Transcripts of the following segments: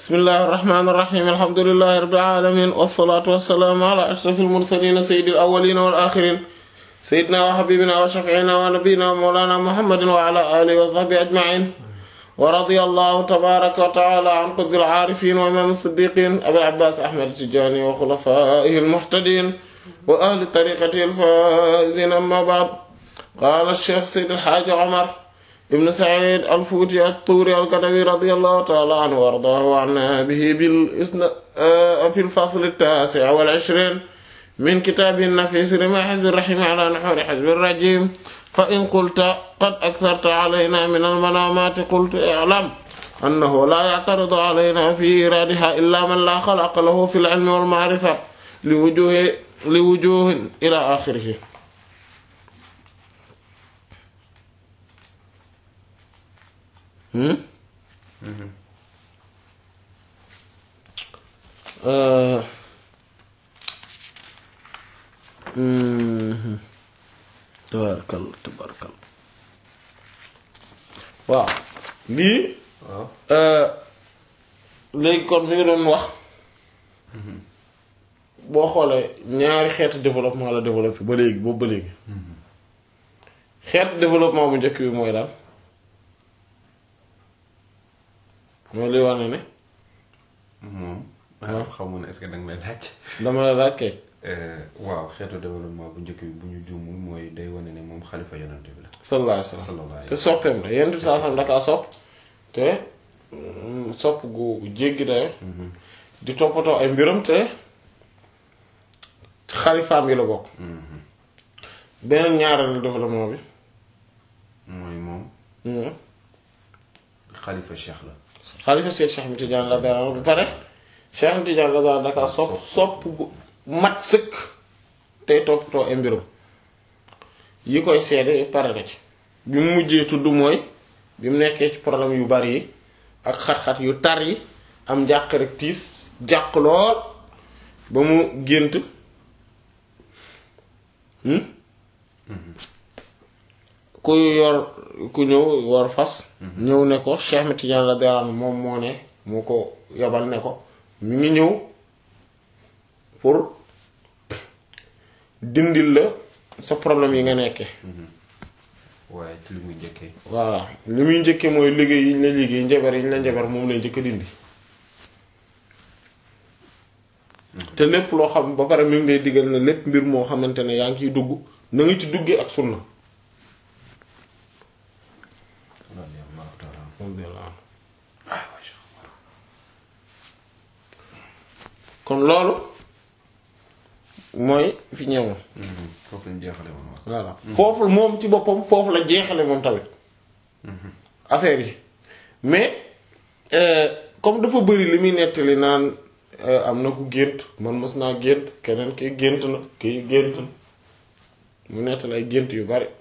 bismillahi irrahmani irrahim alhamdulilahi rabbil alamin wasalaatu wasalaamu ala ashrafil mursalin sayyidil awwalin wal axirin sayyidina wa habibina wa shafiina wa nabiyina wa mawlana muhammadin wa ala alihi wa sahbihi ajmain wa radiyallahu tabaraka wa taala an qutbil aarifin wa imam siddiqin abil abbas ahmad tijani wa xulafaihi almuhtadin wa ahli tariqatihi alfaizin amma ba'd qala cheikh sayyid alxaaji omar ibn Saïd al-Fuuti at-Tuuri al-Kadawi radiyallahu ta'ala anhu wa ardaahu wa anna bihi bil isna fi al-fasl at-taasi' wal 'ishriin min kitaabihi an-nafiis rimaa hizbi ar-rahiim 'alaa nuhuuri hizbi ar-rajiim fa in qulta qad aktharta 'alaynaa min al-manaamaati qultu i'lam annahu laa ya'taridu 'alaynaa fii iraadihaa illaa man laa xalaqa lahu fil 'ilmi wal ma'rifa li wujuuhin ilaa aaxirihi tabarkal tabarkal waaw lii léegi kon mi ngi doon wax boo xoolee ñaari xeetu développement la développé ba léegi boobu ba léegi xeetu développement bu njëkk bi mooy daal mooy luy wane ne. moom. waaw xamu ne est-ce que danga may laaj. dama la laaj kay. waaw xeetu développement bu njëkk bi bu ñu juumul mooy day wane ne moom xalifa yonent bi la. sallallahu alayhi wa sallam te soppeem la yonent bi saa sam dakaa sopp te sopp gu jéggi dayo di toppatoo ay mbiram te xalifaam yi la bokk. beneen ñaareelu développement bi. mooy moom. xalifa cheikh la. xalifa seet Cheikh Ahmed Tidiane la dara ba pare Cheikh Ahmed Tidiane la dara dakaa sopp sopp gu mat sëkk tey toppatoo ay mbirum yi koy seede pare na ci bi mu mujjee tudd mooy bi mu nekkee ci problème yu bari yi ak xat-xat yu tar yi am njàq rek tiis jàq lool ba mu gént ku yor ku ñëw yor fas ñëw ne ko Cheikh Ahmed Tidiane la dara moom moo ne moo ko yabal ne ko mi ngi ñëw pour dindil la sa problème yi nga nekkee waaye ci li muy njëkkee. voilà li muy njëkkee mooy liggéey yi ñu la liggéey njabar yi ñu la njabar moom lay njëkk a dindi te lépp loo xam ba pare mi ngi lay diggal ne lépp mbir moo xamante ne yaa ngi ciy dugg na nga ci duggee ak sunna kon loolu mooy fi ñëwoon. foofu lañ jeexale woon waaw. voilà foofu moom ci boppam foofu la jeexale moom tamit. affaire yi mais comme dafa bëri li muy nettali naan am na ku gént man mës naa gént keneen ki gént na kii gént na mu nettali ay gént yu bari.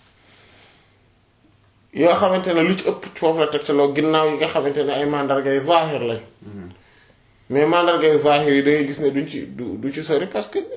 yoo xamante ne lu ci ëpp foofu la tegtaloo ginnaaw yi nga xamante ne ay mandargay zahir lañ mais mandargay zahir yi da ngay gis ne duñ ci du du ci sori parce que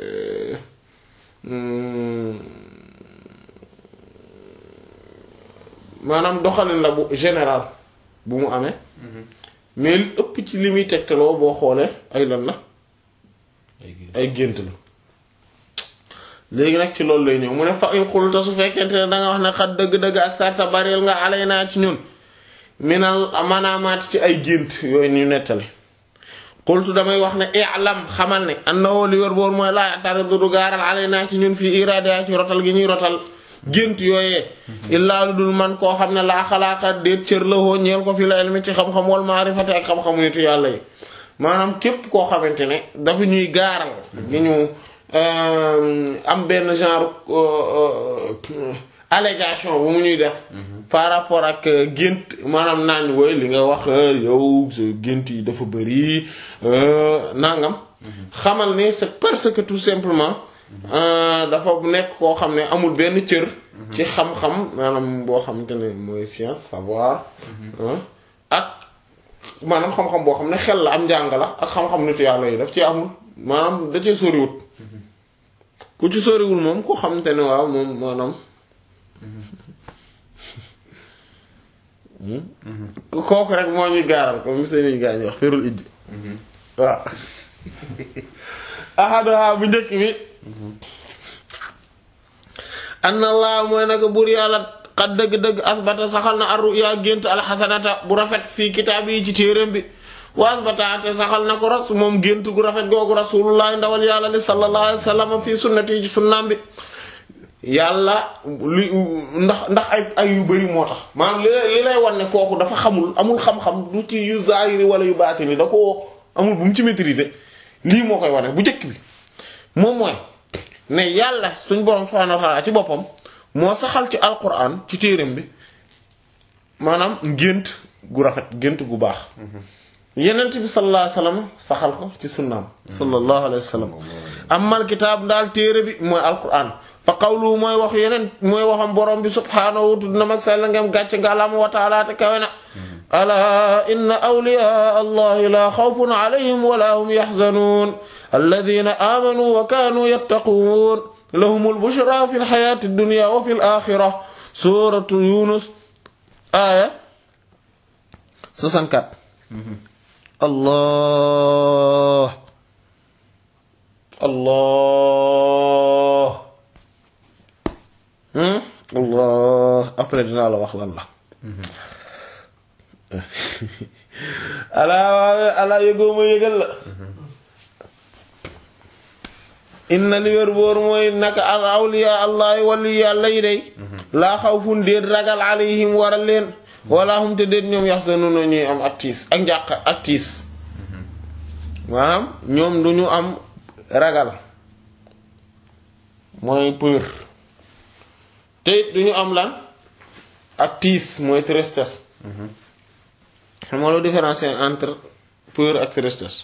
maanaam doxalin la bu général bu mu amee mais lu ëpp ci li muy tegtaloo boo xoolee ay lan la ay gént la léegi nag ci loolu lay ñëw mu ne fa in xulta su fekkente ne danga wax ne xat dëgg-dëgg ak sar sa baril nga alay naa ci ñun minal manaamaat ci ay gént yooyu ñu nettali xultu damay wax ne i'lam xamal ne annahu li wér boor mooy laa taridu du gaaral alay naa ci ñun fii iraada ci rotal gi ñuy rotal gént yooyee illaa lu dul man koo xam ne laa xalaaka déet cër la hoo ñeel ko fi la ilmi ci xam-xam wal maarifati ak xam-xamu nitu yàlla yi maanaam képp koo xamante ne dafa ñuy gaaral gi ñu am benn genre allégation bu mu ñuy def par rapport ak gént maanaam naan wooy li nga wax yow sa gént yi dafa bëri nangam xamal ne c'est parce que tout simplement dafa nekk koo xam ne amul benn cër ci xam-xam maanaam boo xamante ne mooy science savoir ak maanaam xam-xam boo xam ne xel la am njàng la ak xam-xam nitu yàlla yi daf ci amul maanaam da cee soriwut ku ci soriwul moom koo xamante ne waaw moom maanaam kooku rek moo ñuy gaaral comme seen gaa ñi wax ferul ijji waaw ahaduha bu njëkk bi anna allah mooy naka buur yàlla xat dëgg-dëgg asbata saxal na arruya gént alxasanata bu rafet fii kitaab yi ci téeréem bi wa asbata te saxal na ko ras moom gént gu rafet googu rasulullah ndawal yàlla li sallallahu alayhi wa sallam fii sunnati yi ci sunnaam bi yàlla li ndax ndax ay ay yu bari moo tax maanaam li li lay wan ne kooku dafa xamul amul xam-xam du ci yu zaahiri wala yu baatini da ko amul bu mu ci maîtriser lii moo koy wane bu njëkk bi moom mooy ne yàlla suñ borom subhanahu wa ta'ala ci boppam moo saxal ci alquran ci téeram bi maanaam gént gu rafet gént gu baax yenent bi sallallahu alayhi wasallam saxal ko ci sunnaam sallallahu alayhi wasallam amal kitaab daal téere bi mooy alquran fa qawlu mooy wax yeneen mooy waxam borom bi subhaanahu tudd na mag sell ngem gàcce ngalaama wa taala te kawe na alaa inna awliyaa allahi laa xawfun alayhim wala hum yaxzanuun alladina aamanu wa kaanu yattaquun lahumul bushra fi lxayaati dunya wa fi laaxira suuratu yunus aaya 64 allah allah allah après dinaa la wax lan la alaa waawe alaa yëgoo ma yëgal la inna li wér boor mooy naka al awliya allahi wali yàlla yi day laa xawfun déet ragal alayhim waral leen wala hum te déet ñoom yaxzanuna ñuy am ak tiis ak njàq ak tiis maanaam ñoom du ñu am ragal mooy peur te it du ñu am lan ak tiis mooy tristesse xam nga lu différencier entre peur ak tristesse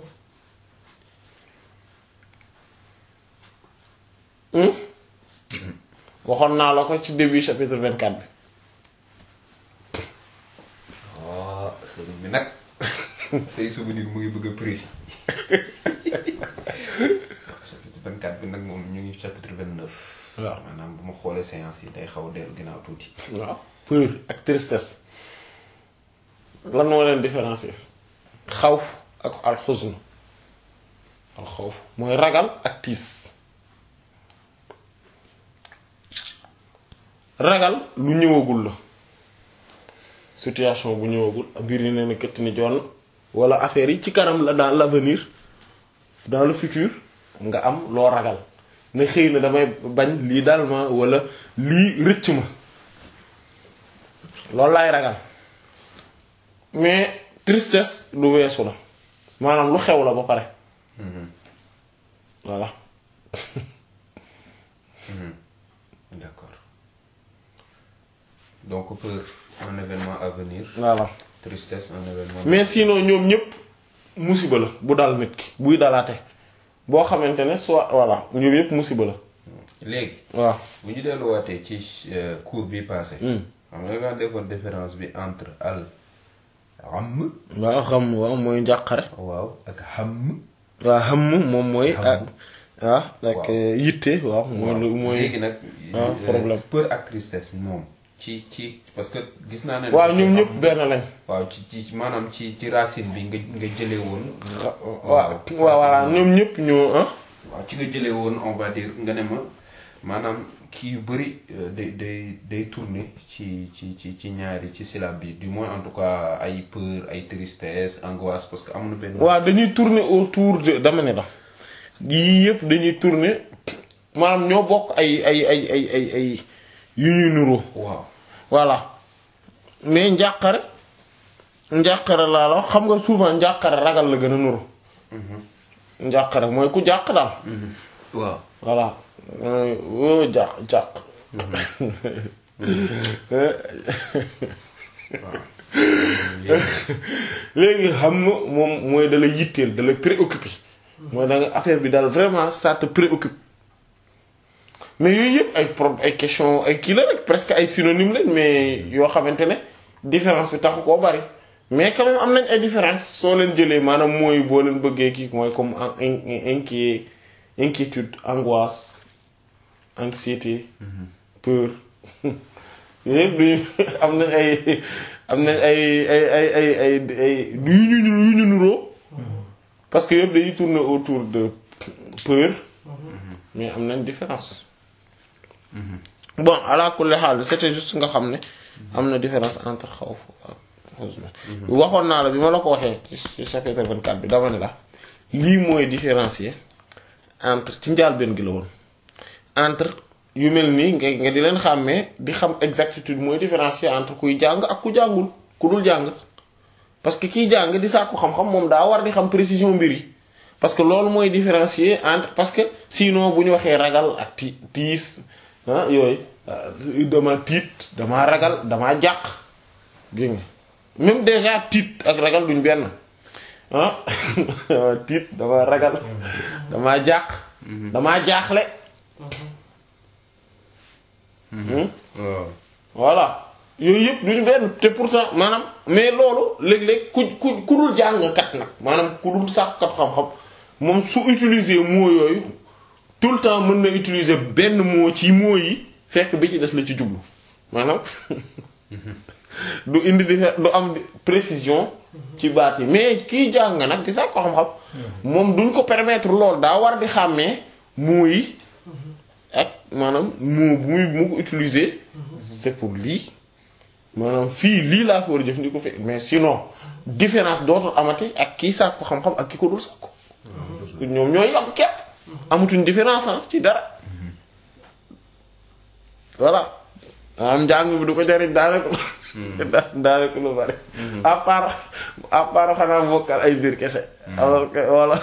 waxoon naa la ko ci début chapitre 24 bi waaw sëriñ bi nag say souvenir mu ngi bëgg a précis chapitre 24 bi nag moom ñu ngi chapitre 29. waaw maanaam bu ma xoolee séance yi day xaw a dellu ginnaaw tuuti. waaw peur ak tristesse lan moo leen différencier xawf ak alxusn alxawf mooy ragal ak tiis ragal lu ñëwagul la situation bu ñëwagul mbir yi nee na këtt ni jonn wala affaire yi ci kanam la dans l'avenir dans le futur nga am loo ragal ne xëy na damay bañ lii dal ma wala lii rëcc ma loolu laay ragal mais tristesse lu weesu la maanaam lu xew la ba pare voilà d'accord donc peur un événement à venir. voilà tristesse un événement. mais sinon ñoom ñëpp musiba la bu dal nit ki buy dalaate boo xamante ne soit voilà ñoom ñëpp musiba la léegi waaw bu ñu delluwaatee ci euh, cours bi passé. xam nga nga defoon différence bi entre al am waaw xam waaw mooy njàqare waaw ak xam. waaw xam moom mooy ak Xam. ah ak Waaw. yitte waaw mooy lu mooy léegi nag. ah, euh, problème. peur ak tristesse moom ci ci parce que gis naa ne. waaw ñoom ñëpp benn lañ waaw ci ci maanaam ci ci racine bi nga nga jëlee woon. waaw waaw voilà ñoom ñëpp ñoo ah waaw ci nga jëlee woon on va dire nga ne ma maanaam kii yu bëri euh, day day day tourner ci ci ci ci ñaari ci syllabe bi du moins en tout cas ay peur ay tristesse angoisse parce que am na benn. waaw dañuy tourner autour de dama ne la yii yëpp dañuy tourner maanaam ñoo bokk ay ay ay ay ay ay yu ñuy nuroo waaw voilà mais njàqare njàqare laa la wax xam nga souvent njàqare ragal la gën a nuru njàqare mooy ku jàq daal waaw voilà mooy woo jàq jàq léegi xam nga moom mooy da la yitteel da la préoccupé mooy da nga affaire bi daal vraiment ça te préoccupe mais yooyu yëpp ay pro ay question ay kii la rek presque ay synonyme lañ mais yoo xamante ne différence bi taxu koo bari mais quand même am nañ ay différence soo leen jëlee maanaam mooy boo leen bëggee kii mooy comme en- in- inquiet inquiétude angoisse anxiété peur yooyu yëpp duñu am na ay am na ay ay ay ay ay ay yu ñu yu ñu nuroo parce que yëpp dañuy tourner autour de peur mais am nañ différence bon ala kulli xaal c'était juste nga xam ne am na différence entre xawf ak huzn waxoon naa la bi ma la ko waxee ci chapitre 24 bi dama ne la lii mooy différencier entre ci njàlbéen gi la woon entre yu mel nii nga nga di leen xàmmee di xam exactitude mooy différencier entre kuy jàng ak ku jàngul ku dul jàng parce que kiy jàng di sàkku xam-xam moom daa war di xam précision mbir yi parce que loolu mooy différencier entre parce que sinon bu ñu waxee ragal ak ti tiis ah yooyu dama tiit dama ragal dama jàq gis nga même déjà tiit ak ragal duñ benn ah tiit dama ragal dama jàq dama jaaxle waaw voilà yooyu yëpp duñu benn te pourtant maanaam mais loolu léeg-léeg ku ku ku dul jàngkat nag maanaam ku dul sàkkat xam-xam moom su utiliser mot yooyu tout le temps mën na utiliser benn mot ci mot yi fekk bi ci des la ci jublu maanaam du indi di du am précision ci baat yi mais kiy jàng nag di sàkk ko xam-xam moom duñ ko permettre loolu daa war di xàmmee mot yi ak maanaam mot bu muy mu ko utiliser c'est pour lii maanaam fii lii laa fi war a jëfandikoo fi mais sinon différence dootul amati ak kii sàkk ko xam-xam ak ki ko dul sàkk ko ñoom ñooy yam képp amatuñ différence ah ci dara voilà am njàng bi du ko jariñ daanaka daanaka lu bari à part à part xanaa bokkal ay mbir kese alors que voilà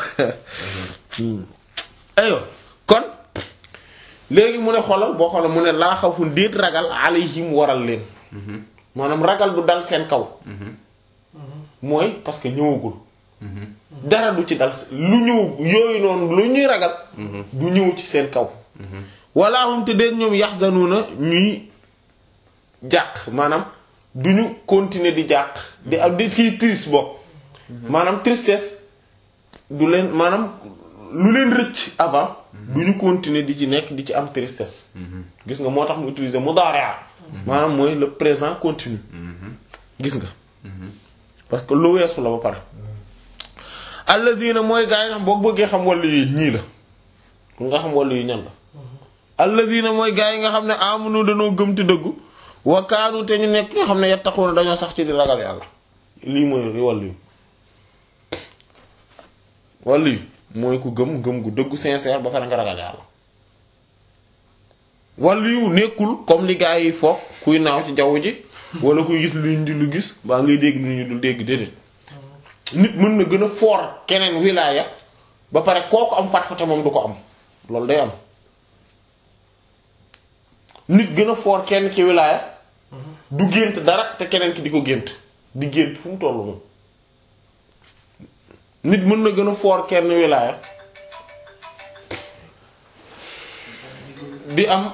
aywa kon léegi mu ne xoolal boo xoolal mu ne laa xawfun déet ragal alayhim waral leen maanaam ragal du dal seen kaw mooy parce que ñëwagul dara du ci dal lu ñëw yooyu noonu lu ñuy ragal du ñëw ci seen kaw walla hum te déet ñoom yaxzanuuna ñuy jàq maanaam du ñu continuer di jàq di am di fii triste bokk maanaam tristesse du leen maanaam lu leen rëcc avant du ñu continuer di ci nekk di ci am tristesse gis nga moo tax mu utiliser mudaari' maanaam mooy le présent continu gis nga parce que lu weesu la ba pare alladina mooy gaa yi nga xam boo bëggee xam wàllu yi ñii la pour nga xam wàllu yi ñan la alladina mooy gaa yi nga xam ne amunu dañoo gëm te dëggu wa kaanu te ñu nekk ñoo xam ne yattaquuna dañoo sax ci di ragal yàlla lii mooy wàllu yi wàllu yi mooy ku gëm gëm gu dëggu sincère ba pare nga ragal yàlla wàllu yu nekkul comme li gaa yi foog kuy naaw ci jaww ji wala kuy gis lu ñu di lu gis baa ngay dégg lu ñu dul dégg déedéet nit mën na gën a foor keneen wilaaya ba pare kooku am fat ko te moom du ko am loolu day am nit gën a foor kenn ci wilaaya du gént dara te keneen ki di ko gént di gént fu mu tollu moom nit mën na gën a foor kenn wilaaya di am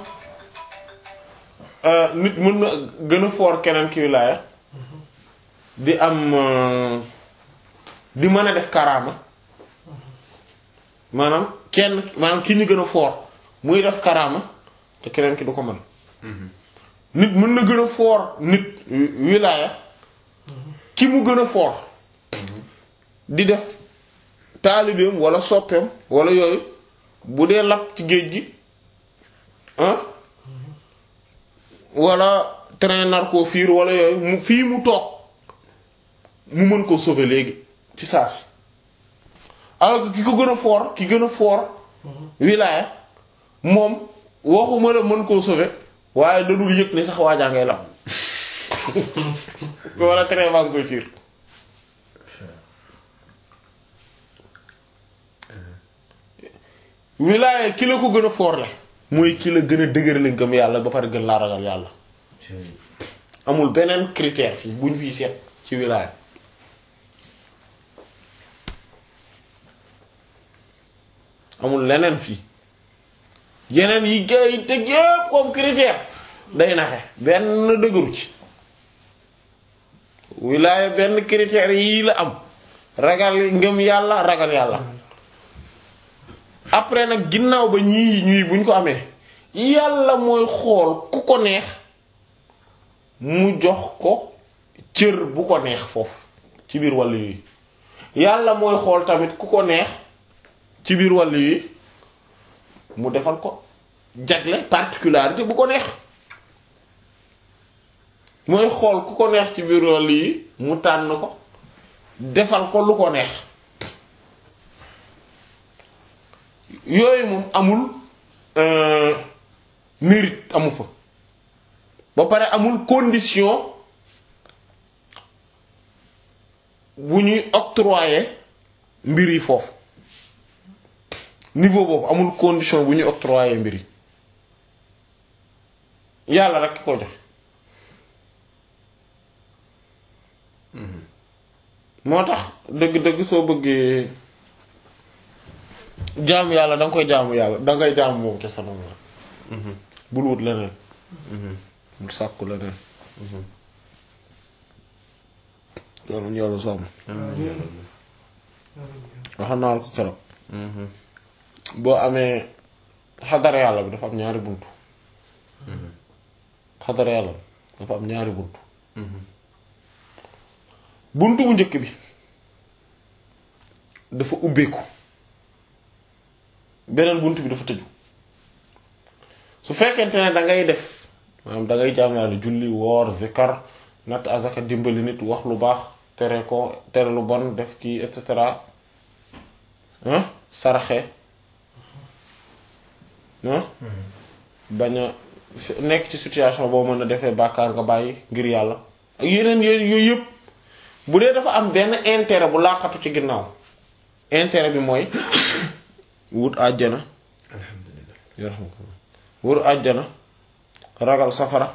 nit mën na gën a foor keneen ki wilaaya di am di mën a def karaama maanaam kenn maanaam ki ñu gën a foor muy def karaama te keneen ki du ko mën nit mën na gën a foor nit wilaaya ki mu gën a foor di def taalibeem wala soppeem wala yooyu bu dee lap ci géej gi ah wala train nar koo fiir wala yooyu mu fii mu toog mu mën koo sauver léegi ci saa si alors que ki ko gën a fort ki gën a fort wilaaya moom waxuma la mën koo sauver waaye da dul yëg ni sax waajaa ngay lam wala train baa ngi koy fiir wilaaya ki la ko gën a fort la mooy ki la gën a dëgër la ngëm yàlla ba pare gën laa ragal yàlla amul beneen critère fii bu ñu fiy seet ci wilaaya amul leneen fii yeneen yi gars yi teg yépp comme critère day naxe benn dëgëru ci wilaaya benn critère yii la am ragal ngëm yàlla ragal yàlla après nag ginnaaw ba ñii ñuy buñ ko amee yàlla mooy xool ku ko neex mu jox ko cër bu ko neex foofu ci biir wàllu yi yàlla mooy xool tamit ku ko neex ci biir wàllu yi mu defal ko jagle particularité bu ko neex mooy xool ku ko neex ci biir wàllu yi mu tànn ko defal ko lu ko neex yooyu moom amul euh, mérite amu fa ba pare amul condition bu ñuy octroyer mbir yi foofu niveau boobu amul condition bu ñuy octroyer mbir yi yàlla rek ki ko joxe moo tax dëgg-dëgg soo bëggee jaamu yàlla da nga koy jaamu yàlla da ngay jaamu moom ca sanam la bul wut leneen bul sàkku leneen yàlla ñu yàlla sàmm wax naa la ko keroog boo amee xadara yàlla bi dafa am ñaari buntu xadara yàlla bi dafa am ñaari buntu buntu bu njëkk bi dafa ubbeeku beneen buntu bi dafa tëju su fekkente ne da ngay def maanaam da ngay jaam yàlla julli woor zikar natt azaka dimbali nit wax lu baax tere ko tere lu bon def kii et cetera ah saraxe ah bañ a nekk ci situation boo mën a defee bàkkaar nga bàyyi ngir yàlla ak yeneen yooyu yooyu yëpp bu dee dafa am benn intérêt bu laqatu ci ginnaaw intérêt bi mooy wut àjjana alhamdulilah yarhamukallah wut àjjana ragal safara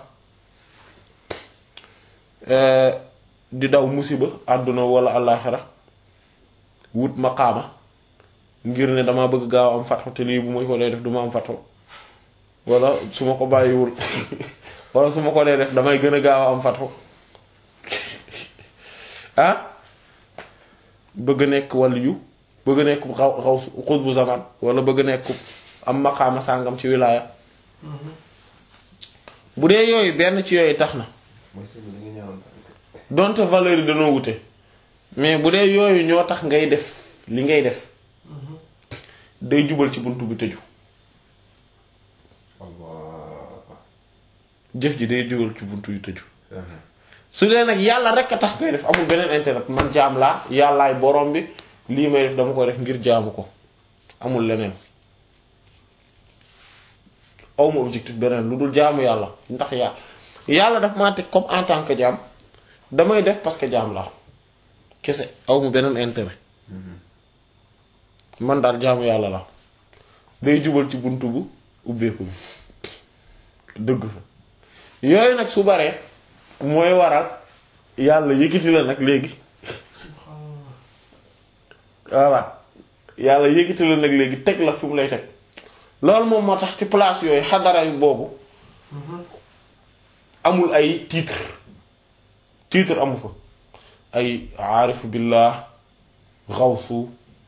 eh, di daw musiba àdduna wala àllaaxira wut maqaama ngir ne dama bëgg gaaw am fatxu te lii bu ma ko dee def du ma am fatxu wala su ma ko bàyyiwul wala su ma ko dee def damay gën a gaaw am fatxu ah bëgg nekk waliyu bëgg nekk xaw xaw xutbu zaman wala bëgg nekk am maqaama sàngam ci wilaaya bu dee yooyu benn ci yooyu tax na mooy sëñ bi da nga ñaanoon donte valeur yi dañoo wute mais bu dee yooyu ñoo tax ngay def li ngay def day jubal ci buntu bi tëju Allah jëf ji day jubal ci buntu yu tëju su dee nag yàlla rek a tax ngay def amul beneen intérêt man jaam laa yàllaay borom bi lii may def dama ko def ngir jaamu ko amul leneen awma objectif beneen lu dul jaamu yàlla ndax yàlla yàlla daf maa teg comme en tant que jaam damay def parce que jaam laa kese awma beneen intérêt man daal jaamu yàlla la day jubal ci buntu bu ubbeeku bi dëgg fa yooyu nag su baree mooy waral yàlla yëkkati la nag léegi voilà yàlla yëkkati la nag léegi teg la fi mu lay teg loolu moom moo tax ci place yooyu xadara yu boobu amul ay titre titre amu fa ay aarifu billah xawsu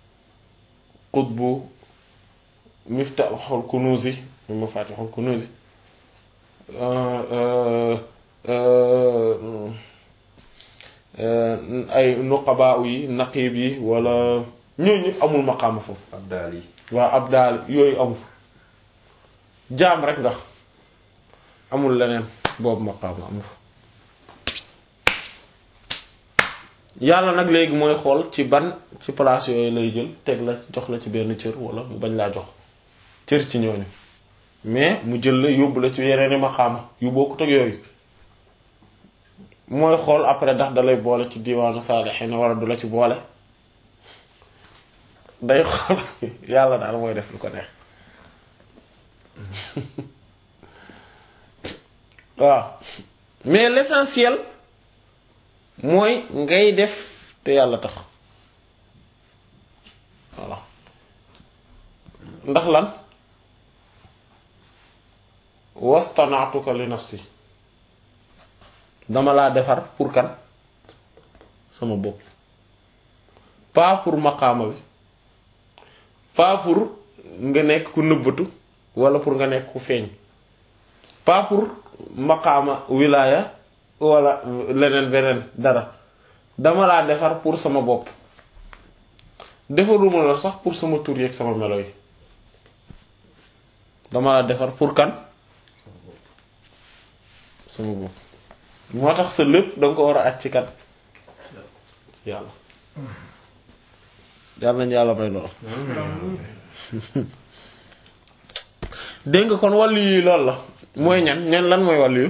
qutbu miftaxul kunuusi mafatixul kunuusi ay nuqabaa yi naqib yi wala ñooñu amul maqaama foofu ab daal yi waa ab daal yooyu amu fa jaam rek nga amul leneen boobu maqaama amu fa yàlla nag léegi mooy xool ci ban ci place yooyu lay jël teg la jox la ci benn cër wala mu bañ laa jox cër ci ñooñu mais mu jël la yóbbu la ci yeneeni maqaama yu bokkut ak yooyu mooy xool après ndax dalay boole ci diwaanu saalixiin wala du la ci boole day xool yàlla daal mooy def lu ko neex waaw mais l'essentiel mooy ngay def te yàlla tax voilà ndax lan wastanaatuka li nafsi dama laa defar pour kan sama bopp pas pour maqaama bi pas pour nga nekk ku nëbbatu wala pour nga nekk ku feeñ pas pour maqaama wilaaya wala leneen beneen dara dama laa defar pour sama bopp defaruma la sax pour sama tur yeeg sama melo yi dama laa defar pour kan sama bopp moo tax sa lépp danga ko war a aj ci kan ci yàlla yàlla nañu yàlla may lool dégg nga kon wàllu yi loolu la mooy ñan ñan lan mooy wàllu yu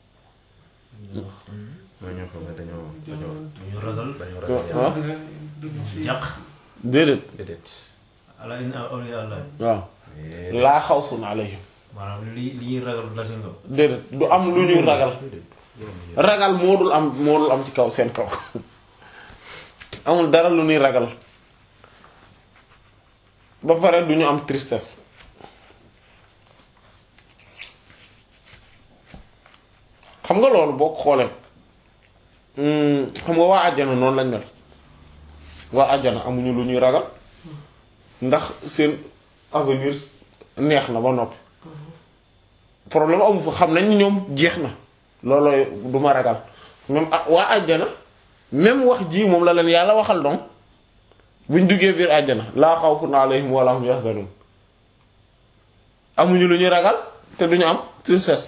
mooy ñoo xam ne dañoo dañoo ñu ragal dañoo waaw ragal yàlla. jàq déedéet déedéet. ala in awliya allah waaw laa xawfun alayhim maanaam li li ñuy ragal la seen kaw déedéet du am lu ñuy ragal ragal moo dul am moo dul am ci kaw seen kaw amul dara lu ñuy ragal ba pare du ñu am tristesse xam nga loolu boo ko xoolee hmm, xam nga waa àjjana noonu lañ mel waa àjjana amuñu lu ñuy ragal ndax seen avenir neex na ba noppi problème amu fa xam nañ ni ñoom jeex na loolooy du ma ragal même ah waa àjjana même wax ji moom la leen yàlla waxal donc buñ duggee biir àjjana laa xawfun alayhim wala hum yahzanun amuñu lu ñuy ragal te duñu am tristesse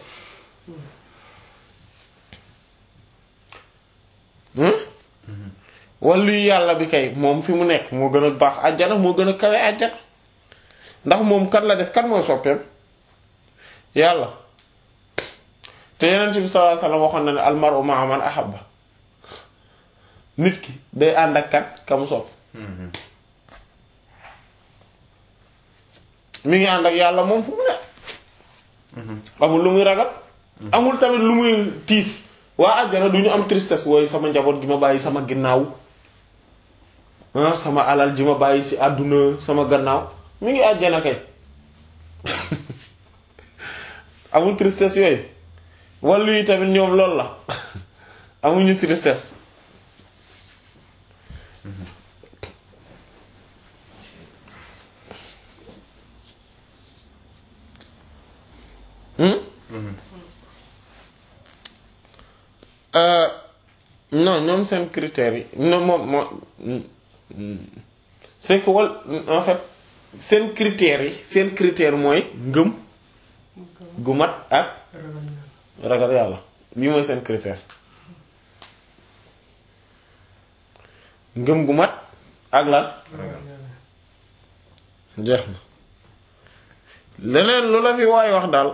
wàllu yàlla bi kay moom fi mu nekk moo gën a baax àjjana moo gën a kawe àjjana ndax moom kan la def kan mooy soppeem yàlla te yeneen bi sallallahu alayhi wasallam waxoon na ne almaru ma'a man ahabba nit ki day ànd ak kat ka mu sopp mi ngi ànd ak yàlla moom fu mu ne amul lu muy ragal amul tamit lu muy tiis waa àjjana du ñu am tristesse wooyu sama njaboot gi ma bàyyi sama ginnaaw ah sama alal ji ma bàyyi ci àdduna sama gannaaw mi ngi àjjana kay amul tristesse yooyu wàllu yi tamit ñoom loolu la amuñu tristesse hmm Euh, non ñoom seen critères yi non moom moo c'est que wal en fait seen critères yi seen critère mooy ngëm gu mat ak ragal yàlla lii mooy seen critère ngëm gu mat ak lan jeex na leneen lu la fi waay wax daal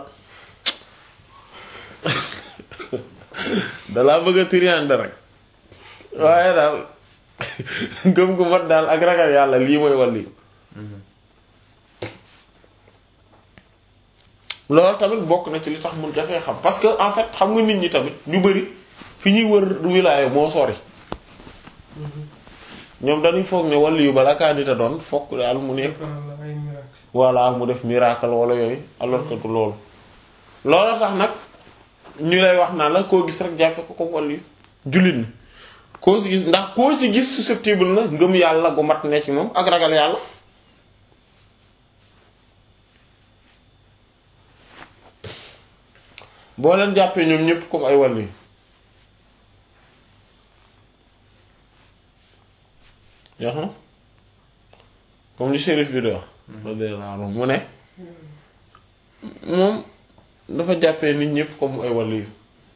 dalaa bëgg a turiande rek waaye daal ngëm gu mat daal ak ragal yàlla lii mooy wàllu loolu tamit bokk na ci li tax mun dafay xam parce que en fait xam nga nit ñi tamit ñu bari fi ñuy wër du wilaayo moo sori ñoom dañuy foog ne wàllu yu balaa kaa nit a doon fokk daal mu nekk voilà mu def miracle wala yooyu alors que du loolu loolu tax nag ñu lay wax naa la koo gis rek jàppe ko comme wàllu jullit ni koo ci gis ndax koo ci gis susceptible na ngëm yàlla gu mat ne ci moom ak ragal yàlla boo leen jàppee ñoom ñépp comme ay wàllu yoo xam comme li shérif bi di wax radiyallahu anhu mu ne moom dafa jàppee nit ñépp comme ay wàllu yu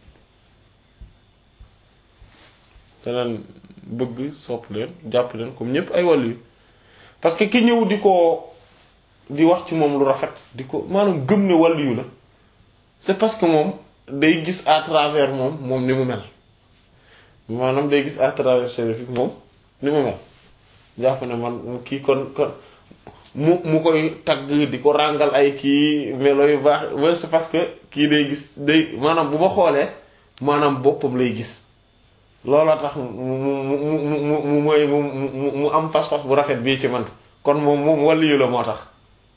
te leen bëgg sopp leen jàpp leen comme ñépp ay wàllu yu parce que ki ñëw di ko di wax ci moom lu rafet di ko maanaam gëm ne wàllu yu la c'est parce que moom day gis à travers moom moom ni mu mel maanaam day gis à travers Chérif bi moom ni mu mel jàpp ne man kii kon kon mu mu koy tagg di ko ràngal ay kii melo yu baax mais c'est parce que kii day gis day maanaam bu ma xoolee maanaam boppam lay gis looloo tax mu mu mu mu mu mu mooy mu mu mu am fas-fas bu rafet bii ci man kon moom moom wàllu yu la moo tax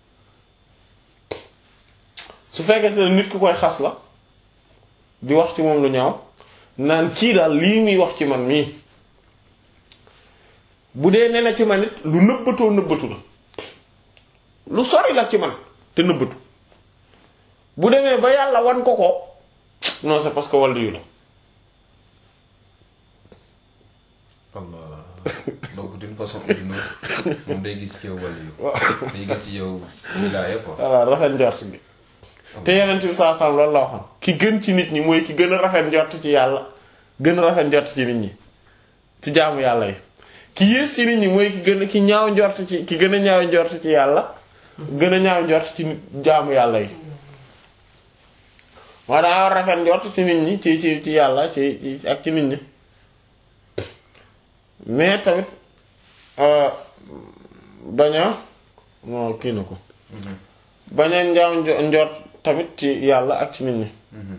su fekkee ne nit ku koy xas la di wax ci moom lu ñaaw naan kii daal lii muy wax ci man mii bu dee nee na ci man it lu nëbbatoo nëbbatu la lu sori la ci man te nëbbatu bu demee ba yàlla wan ko ko non c'est parce que wàllu yu la Allah donc d'une façon ou d'une autre moom day gis ci yow wàll yu day gis ci yow wilaaya quoi voilà rafet njort gi te yeneen bi saa sam loolu la waxoon ki gën ci nit ñi mooy ki gën a rafet njort ci yàlla gën a rafet njort ci nit ñi ci jaamu yàlla yi ki yées ci nit ñi mooy ki gën a ki ñaaw njort ci ki gën a ñaaw njort ci yàlla gën a ñaaw njort ci nit jaamu yàlla yi moo daa war rafet njort ci nit ñi ci ci ci yàlla ci ci ak ci nit ñi mais tamit euh, bañ a moo kii na ko bañ a njaaw njo- njort tamit ci yàlla ak ci nit ñi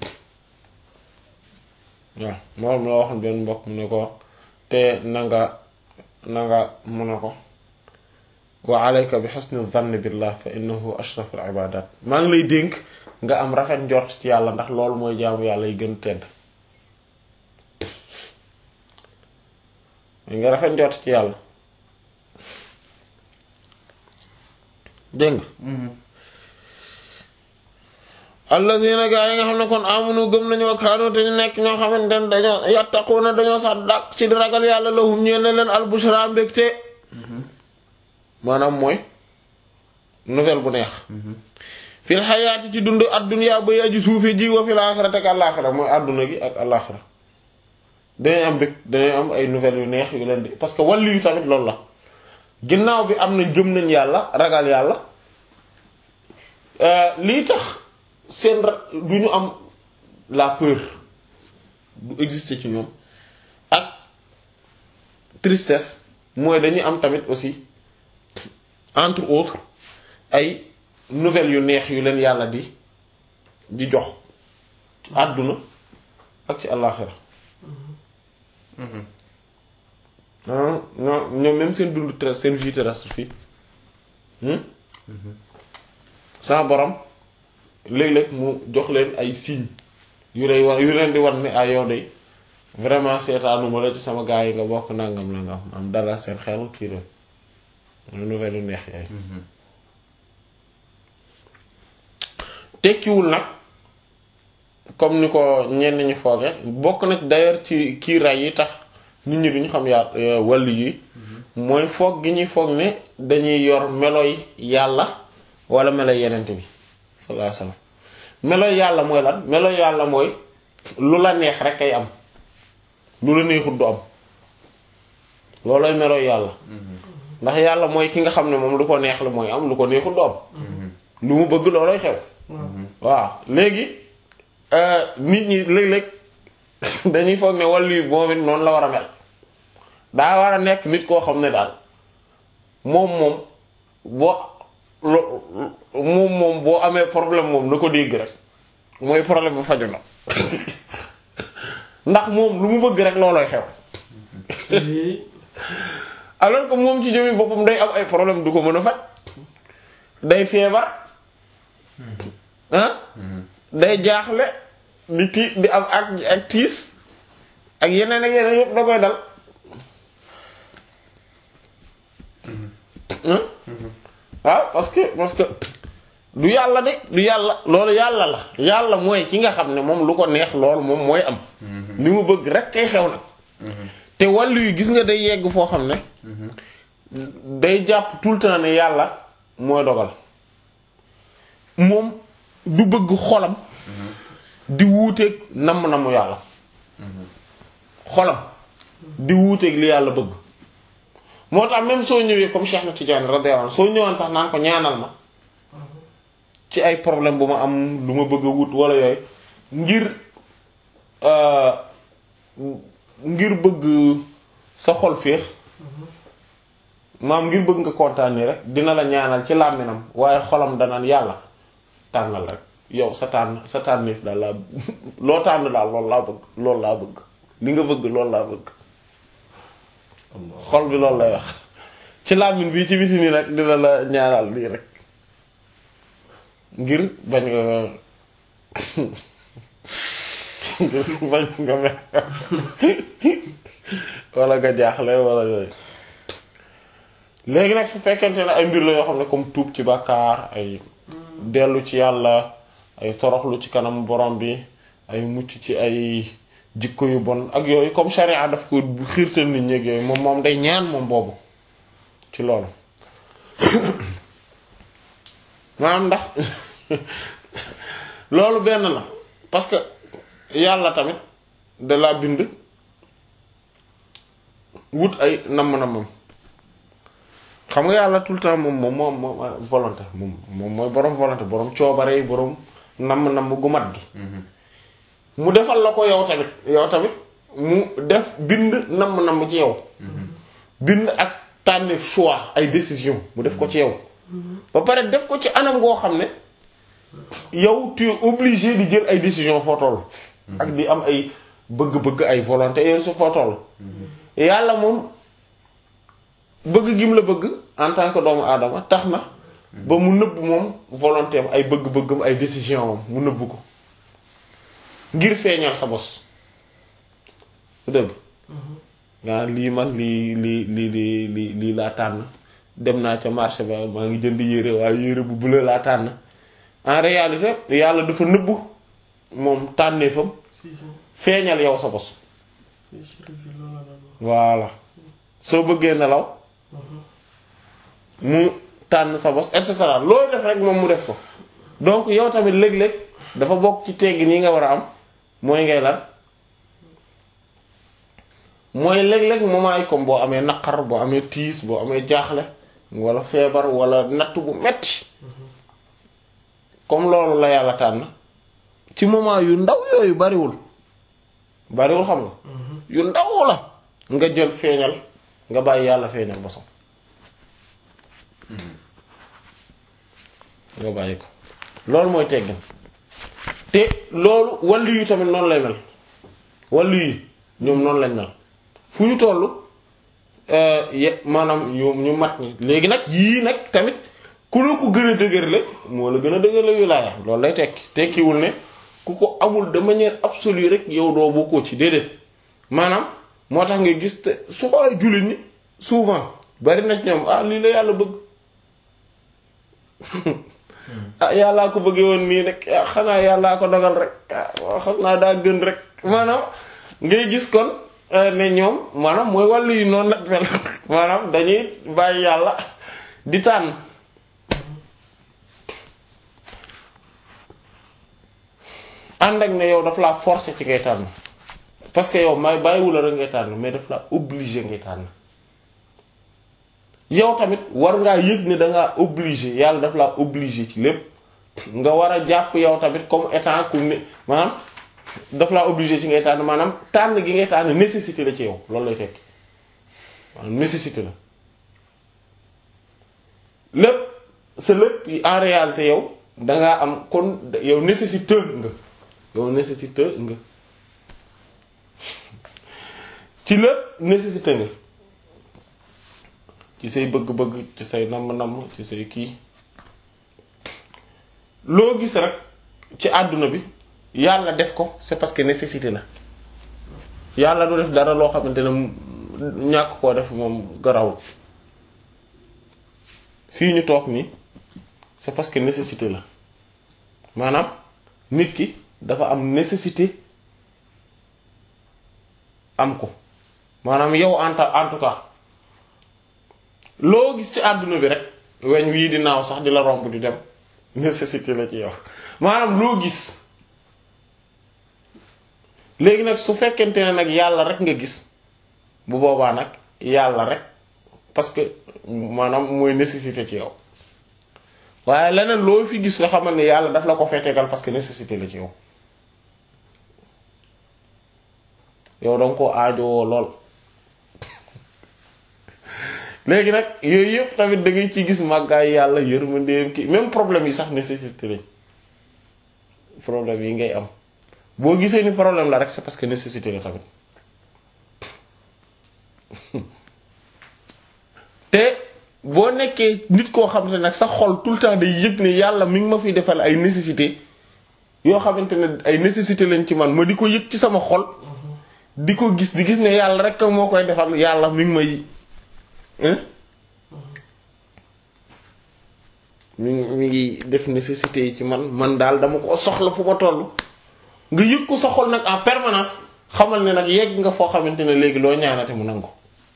waaw moom la waxoon benn mbokk mu ne ko te nanga nanga mu ne ko wa alayka bi husni zanni billah fa innahu ashraful ibadat maa ngi lay dénk nga am rafet njort ci yàlla ndax loolu mooy jaamu yàlla yi gën tedd nga rafet njort ci yàlla dégg nga alladina gaa yi nga xam ne kon amunu gëm nañu wa kaanu te ñu nekk ñoo xamante ne dañoo yattaquuna dañoo sax dàq ci di ragal yàlla lahum ñeen ne leen albushra mbégte maanaam mooy nouvelle bu neex fil xayaati ci dund adduna ba yaji suufe ji wa fil aaxirati ak àllaaxira mooy adduna gi ak àllaaxira dañuy am mbég dañuy am ay nouvelles yu neex yu leen di parce que wàllu yu tamit loolu la ginnaaw bi am nañ gëm nañ yàlla ragal yàlla lii tax seen ra- du ñu am la peur du exister ci ñoom ak tristesse mooy dañuy am tamit aussi entre autres ay nouvelles yu neex yu leen yàlla di di jox ci àdduna ak ci àllaaxira ah non ñoom même seen dund ter seen vie terrestre fii sama borom léeg-léeg mu jox leen ay signes yu lay wax yu leen di wan ne ay yow de vraiment seetaanuma la ci sama gaa yi nga bokk nangam nangam am dara seen xel kii la nouvelle yu neex yaay tekkiwul nag comme ni ko ñenn ñi fooge bokk nag d'ailleurs ci kiiraay yi tax nit ñi duñu xam yaa wàllu yi mooy foog gi ñuy foog ne dañuy yor meloy yàlla wala meloy yenente bi sallallahu alayhi wasallam meloy yàlla mooy lan meloy yàlla mooy lu la neex rek kay am lu la neexut du am loolooy meloy yàlla ndax yàlla mooy ki nga xam ne moom lu ko neex la mooy am lu ko neexut du am lu mu bëgg loolooy xew waaw léegi nit ñi léeg-léeg dañuy foog ne wàllu yi moom it noonu la war a mel daa war a nekk nit koo xam ne daal moom moom boo lo moom moom boo amee problème moom na ko dégg rek mooy problème bu faju na ndax moom lu mu bëgg rek loolooy xew alors que moom ci jëmi boppam day am ay problème du ko mën a faj day feebar ah day jaaxle di ti di am ak ak tiis ak yeneen ak yeneen yëpp da koy dal waaw parce que parce que du yàlla de du yàlla loolu yàlla la yàlla mooy ki nga xam ne moom lu ko neex loolu moom mooy am li mu bëgg rek kay xew nag te wàllu yu gis nga day yegg foo xam ne day jàpp tout le temps ne yàlla mooy dogal moom du bëgg xolam di wuuteeg namm-namu yàlla xolam di wuuteeg li yàlla bëgg moo tax même soo ñëwee comme Cheikh na Tidiane radiyallahu anhu soo ñëwaan sax naan ko ñaanal ma ci ay problème bu ma am lu ma bëgg a wut wala yooyu ngir ngir bëgg sa xol féex maam ngir bëgg nga kontaanee rek dina la ñaanal ci làmminam waaye xolam danaan yàlla tànnal rek yow sa tànn sa tànniif daal laa loo tànn daal loolu laa bëgg loolu laa bëgg li nga bëgg loolu laa bëgg xol bi loolu lay wax ci làmmin bii ci biti nii nag dina la ñaanal lii rek ngir bañ nga ngir bañ nga me wala nga jaaxle wala yooyu léegi nag su fekkente ne ay mbir la yoo xam ne comme tuub ci bàkkaar ay dellu ci yàlla ay toroxlu ci kanam borom bi ay mucc ci ay jikko yu bon ak yooyu comme charia daf ko xiirtal nit ñi ak yooyu moom moom day ñaan moom boobu ci loolu maanaam ndax loolu benn la parce que yàlla tamit da laa bind wut ay namm-nammam xam nga yàlla tout le temps moom moom moom moom volonté moom moom mooy boroom volonté boroom coobare yi boroom namm-namm gu mat gi mu defal la ko yow tamit yow tamit mu def bind namm-namm ci yow bind ak tànn choix ay décision mu def ko ci yow ba pare def ko ci anam goo xam ne yow tu es obligé di jël ay décision foo toll ak di am ay bëgg-bëgg ay volonté yooyu su foo toll yàlla moom bëgg gim la bëgg en tant que doomu aadama tax na ba mu nëbb moom volonté am ay bëgg-bëggam ay décision am mu nëbb ko ngir feeñal sa bos su dëgg nga lii man lii lii lii lii lii lii laa tànn dem naa ca marché ba maa ngi jënd yére waaye yére bu bleu laa tànn en réalité yàlla dafa nëbb moom tànneefam si si feeñal yow sa bos si chérif yi loolu la doon wax. voilà soo bëggee nelaw mu tànn sa bos et cetera loolu def rek moom mu def ko donc yow tamit léeg-léeg dafa bokk ci teggi nii nga war a am mooy ngay lan mooy léeg-léeg moment yi comme boo amee naqar boo amee tiis boo amee jaaxle wala feebar wala natt bu metti comme loolu la yàlla tànn ci moment yu ndaw yooyu bariwul bariwul xam nga yu ndaw la nga jël feeñal nga bàyyi yàlla feeñal bosam nga bàyyi ko loolu mooy teggin te loolu wàllu yi tamit noonu lay mel wàllu yi ñoom noonu lañ mel fu ñu toll ye maanaam ñu ñu mat ñi léegi nag yii nag tamit ku la ko gën a dëgërle moo la gën a dëgërle wilaaya loolu lay tekki tekkiwul ne ku ko amul de manière absolue rek yow doo bokkoo ci déedéet maanaam moo tax nga gis te su xoolee jullit ñi souvent bari na ci ñoom ah lii la yàlla bëgg ah yàllaa ko bëggee woon nii rek ah xanaa yàllaa ko dogal rek ah waaw xam naa daa gën rek maanaam ngay gis kon ne ñoom maanaam mooy wàllu yi noonu nag mel maanaam dañuy bàyyi yàlla di tànn ànd ak ne yow daf laa forcer ci ngay tànn parce que yow may bàyyiwu la rek ngay tànn mais daf laa obligé ngay tànn yow tamit war ngaa yëg ne dangaa obligé yàlla daf laa obligé ci lépp nga war a jàpp yow tamit comme étant ku ne maanaam daf laa obligé ci ngay tànn maanaam tànn gi ngay tànn nécessité la ci yow loolu lay tekki maanaam nécessité la lépp sa lépp en réalité yow dangaa am kon yow nécessité nga yow nécessité nga ci lépp nécessité nga ci say bëgg-bëgg ci say namm-namm ci say kii loo gis rek ci àdduna bi yàlla def ko c'est parce que nécessité la yàlla du def dara loo xamante ne ñàkk koo def moom garawul fii ñu toog nii c'est parce que nécessité la maanaam nit ki dafa am nécessité am ko maanaam yow en en tout cas loo gis ci àdduna bi rek weñ wii di naaw sax di la romb di dem nécessité la ci yow maanaam loo gis léegi nag su fekkente ne nag yàlla rek nga gis bu boobaa nag yàlla rek parce que maanaam mooy nécessité ci yow waaye leneen loo fi gis nga xamal ne yàlla daf la ko fee tegal parce que nécessité la ci yow yow danga ko aajowoo lool léegi nag yooyu yëpp tamit da ngay ci gis màggaay yàlla yërmandeem ki même problème yi sax nécessité lañ problème yi ngay am boo gisee ni problème la rek c'est parce que nécessité la tamit te boo nekkee nit koo xamante nag sa xol tout le temps day yëg ne yàlla mi ngi ma fiy defal ay nécessité yoo xamante ne ay nécessité lañ ci man ma di ko yëg ci sama xol di ko gis di gis ne yàlla rek moo koy defal yàlla mi ngi may mi ngi mi ngi def nécessité yi ci man man daal dama ko soxla fu ma toll nga yëg ko sa xol nag en permanence xamal ne nag yegg nga foo xamante ne léegi loo ñaanate mu nangu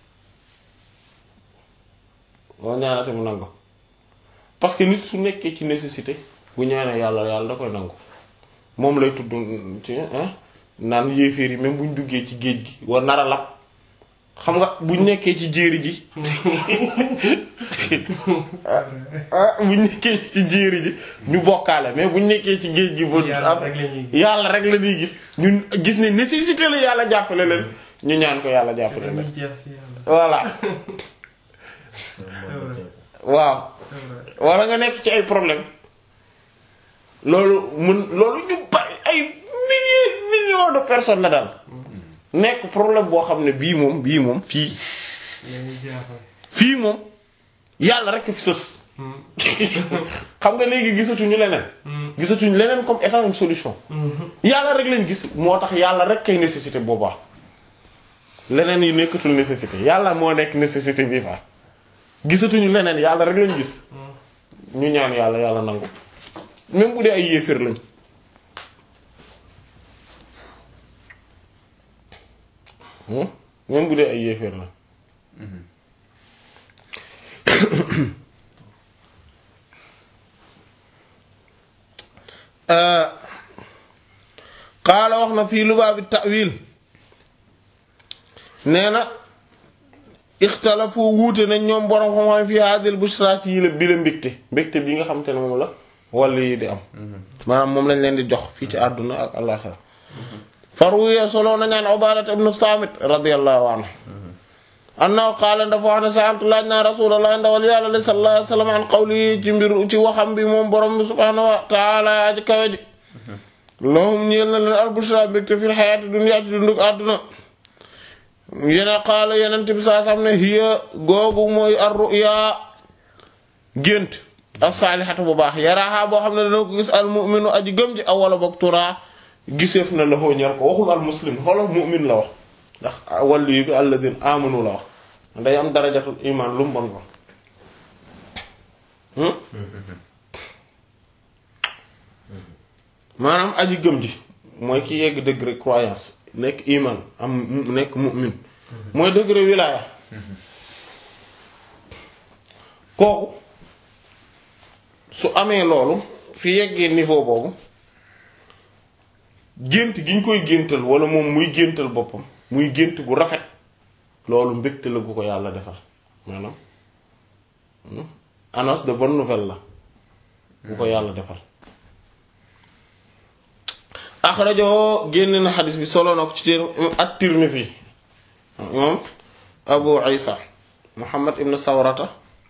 loo ñaanate mu nangu parce que nit su nekkee ci nécessité bu ñaanee yàlla yàlla da koy nangu moom lay tudd ci naan yéeféer yi même buñ duggee ci géej gi war nar a lab xam nga buñ nekkee ci jéeri ji ah buñ nekkee ci jéeri ji ñu bokkaale mais buñ nekkee ci géej gi ba Yàlla rek la ñuy gis. yàlla rek la ñuy gis ñun gis ne nécessité la yàlla jàppale leen ñu ñaan ko yàlla jàppale dañuy leen jeex si yàlla. voilà waaw c'est vrai. wala nga nekk ci ay problème loolu mun loolu ñu bari ay milliers millions de personnes la daal nekk problème boo xam ne bii moom bii moom fii dañuy jeexal. fii moom yàlla rek fi sës xam nga léegi gisatuñu leneen gisatuñu leneen comme étant une solution yàlla rek lañ gis moo tax yàlla rek kay nécessité boobaa leneen yi nekkatul nécessité yàlla moo nekk nécessité bii fa gisatuñu leneen yàlla rek lañ gis ñu ñaan yàlla yàlla nangu même bu dee ay yéeféer lañ Hmm? même bu dee ay yéeféer lañ qaala wax na fii lubaabi ta'wil nee na ixtalafu wuute nañ ñoom borom xam-xam fi hadil bushra ci yi la bi la mbégte mbégte bi nga xam te ne moom la wàll yi di am maanaam moom lañ leen di jox fii ci àdduna ak àllaxira farwuye soloo nañaan ubadat ibnu samit radiyallahu anhu annahu qaala dafa wax ne sa'altu laaj naa rasulullah ndawal yàlla li sallallahu alayhi wasallam an qawli ci mbir ci waxam bi moom borom bi subhanahu wa ta'ala aji kawe ji lahum ñeel na leen albushra mbégte fil hayati dunya ci dunduk àdduna yene qaala yeneen bi saa xam ne hiya googu mooy ar-ru'ya gént as-salihatu bu baax yaraaha boo xam ne dana ko gis al mu'minu aji gëm ji awwala boog turaa giseef na la ñar ko waxul al muslim xoolal mu'min la wax ndax wàllu bi alladhin amanu la wax day am darajatul iman lu mu bon ko maanaam aji gëm ji mooy ki yegg degré croyance nekk iman am nekk mu'min mooy degré wilaya kooku su amee loolu fi yeggee niveau boobu gént gi ñu koy géntal wala moom muy géntal boppam muy gént gu rafet loolu mbégte la gu ko yàlla defal maanaam annonce de bonne nouvelle la bu ko yàlla defal axrajoo génn na xadis bi solo na ko ci téer at-Tirmidhi moom Abu Isa Muhammad ibn Sawrata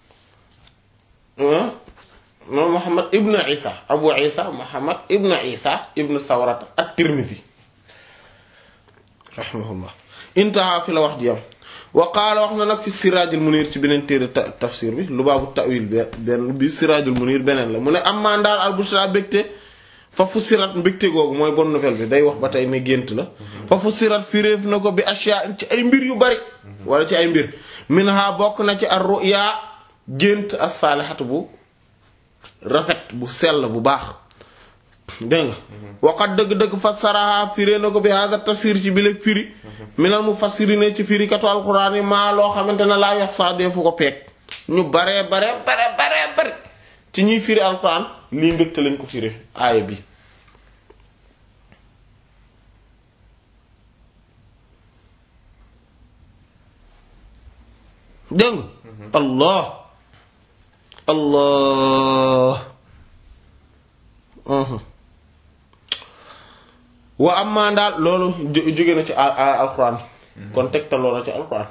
moom Muhammad ibn Isa Abu Isa Muhammad ibn Isa ibn Sawrata at-Tirmidhi rahimahullah intaha fi la wax ji am wa qaala wax na nag fi Siraajul Munir ci beneen téere tafsir bi Lubaabu ta'wil benn bi Siraajul Munir beneen la mu ne ammaa ndaal al-bushra bégte fa fussirat mbégte googu mooy bonne nouvelle bi day wax ba tey ne gént la fa fussirat firéef na ko bi ashya ci ay mbir yu bari wala ci ay mbir minha bokk na ci ar-ru'ya gént as-salihatu bu rafet bu sell bu baax dégg nga waxat dëgg-dëgg fassaraha firé na ko bi hada tafsir ci bileg firi minal mufassirina ci firi katu alquran yi maa loo xamante ne laa yox saa deefu ko peeg ñu baree bare bare bare bare ci ñuy firi alquran lii mbégte lañ ko firi aaya bi dégg nga allah allah wa amma daal loolu jóge na ci alquran kon tegtaloo na ci alquran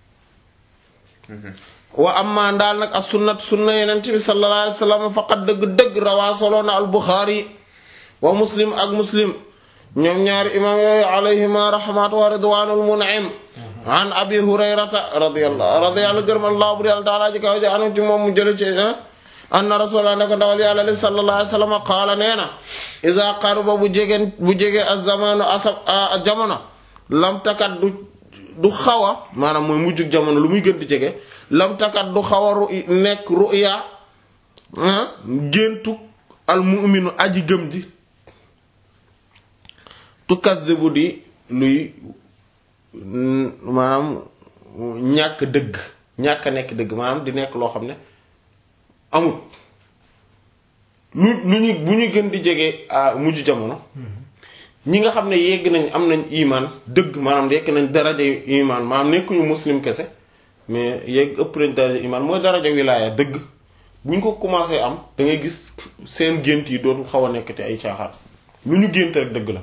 wa amma daal nag as sunnat sunna yeneen bi sallallahu alayhi wa sallam faqat dëgg-dëgg rawaa soloo na al buxaari wa muslim ak muslim ñoom ñaari imam yooyu alayhima rahmatu wa ridwanul mun'im an abi hurayrata radiyallahu radiyallahu gërëm allah bu yàlla taala ji kaw ji anu ci moom mu jële ci anna rasulullah ne ko ndawal yàlla li sallallahu alayhi wa sallam qaala nee na iza qaruba bu jegeen bu jegee az-zamanu asab jamono lam takat du du xaw a maanaam mooy mujjug jamono lu muy gën di jege lam takat du xaw a ru nekk ruya géntu al mu'minu aji gëm ji tukaddibu di luy maanaam ñàkk dëgg ñàkk a nekk dëgg maanaam di nekk loo xam ne amut lu lu ñu bu ñu gën di jege à mujj jamono ñi nga xam ne yegg nañ am nañ imaan dëgg maanaam yegg nañ daraja imaan maanaam nekkuñu muslim kese mais yegg ëpp nañ daraja imaan mooy daraja wilaaya dëgg bu ñu ko commencé am da ngay gis seen gént yi dootul xaw a nekk te ay caaxaan lu ñu gént rek dëgg la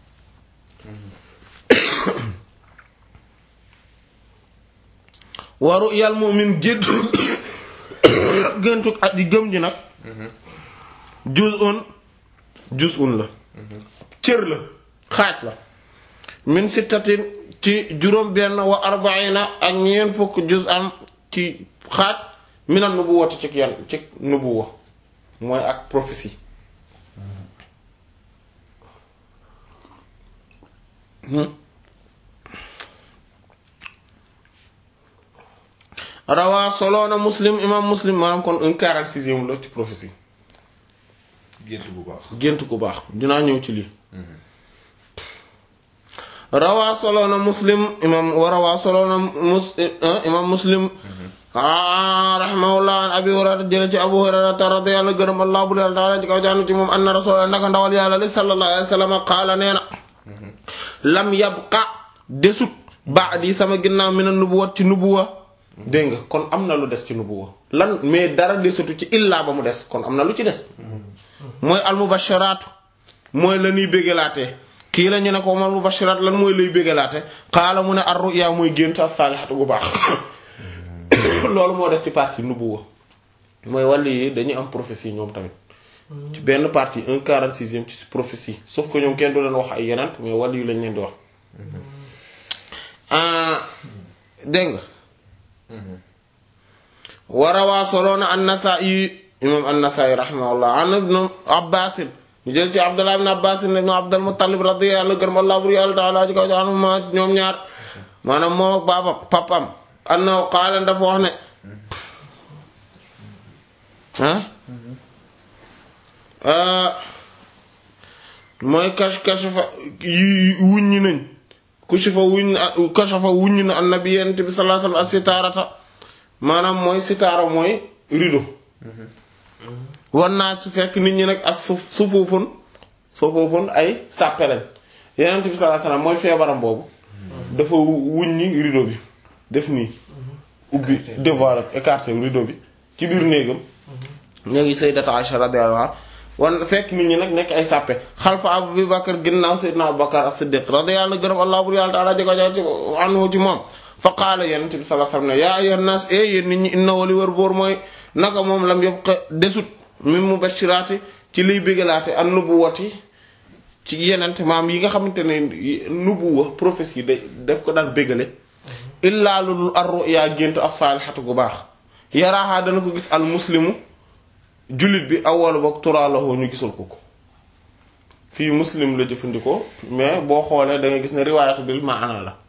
waru yàlla mu'min géntu géntu ak di gëm ji nag juz'un juz'un la cër la xaaj la min sittatin ci juróom benn wa arba'ina ak ñeent fukk juz am ci xaaj minal nubuwati ci yan ci nubuwa mooy ak prophétie rawaa soloona muslim imam muslim maanaam kon un quarante sixième la ci prophétie gént bu baax gént ku baax dinaa ñëw ci lii rawaa soloona muslim imam wa rawaa soloona mus imam muslim a rahimahullah an abi hurayrata jële ci abu hurayrata radiyallahu gërëm allah bu leen taala ci kaw jaanu ci moom anna rasulullah ndaka ndawal yàlla li sallallahu alayhi wa sallam qaala nee na lam yabqa desut ba'di sama ginnaaw mina nubuwat ci nubuwa dégg nga kon am na lu des ci nubuwa lan mais dara desatu ci illaa ba mu des kon am na lu ci des mooy almubasharaatu mooy la ñuy bégalaatee kii la ñu ne ko mal mubasharaat lan mooy lay bégalaate xaala mu ne ar ruya mooy gént as-saalihatu gu baax loolu moo des ci partie nubuwa mooy wàllu yi dañuy am prophétie ñoom tamit ci benn partie un quarante sixième ci prophétie sauf que ñoom kenn du leen wax ay yeneen mais wàllu yi lañ leen di wax dégg nga warawaa soloona an-Nasaa'i imam an-Nasaa'i rahimahullah an ibn Abbaas ñu jël ci Abdullah ibn Abbaas ibn Abdul Muttalib radiyallahu anhu Allah bur yàlla ta'ala ci kaw anuma ñoom ñaar maanaam moom ak baabam papam annahu qaala dafa wax ne ah mooy kash kashafa yi wuññi nañ kushifa wuñ kashafa wuññi na annabi yent bi sallallahu alayhi wasallam as-sitaarata maanaam mooy sitaara mooy rido wan naa su fekk nit ñi nag ak su sufuufun sufuufun ay sàppe lañ yenent bi sallallahu alayhi wasallam mooy feebaram boobu dafa wuññi rido bi def nii ubbi dévoilé écarté rido bi ci biir néegam ñoo sayyidatu Aisha radiyallahu anha wan fekk nit ñi nag nekk ay sàppe xalfa Abu Bakar ginnaaw sayyidina Abu Bakar as-Siddiq radiyallahu gërëm Allah bur yàlla ta'ala jeko ci anhu ci moom fa qaala yenent bi sallallahu alayhi wasallam yaa ayyuhan naas e yéen nit ñi inna wali wër boor mooy naka moom lam yabqa desut min mubashiraati ci liy bégalaate an nubuwati ci yenent maam yi nga xamante ne nubuwa prophétie da daf ko daan bégale illaa lulul ar-ru'ya géntu as-saalihatu gu baax yaraaxaa dana ko gis al muslimu jullit bi awwal boog turaalahoo ñu gisul ko ko fii muslim la jëfandikoo mais boo xoolee da nga gis ne riwaayatu bil maana la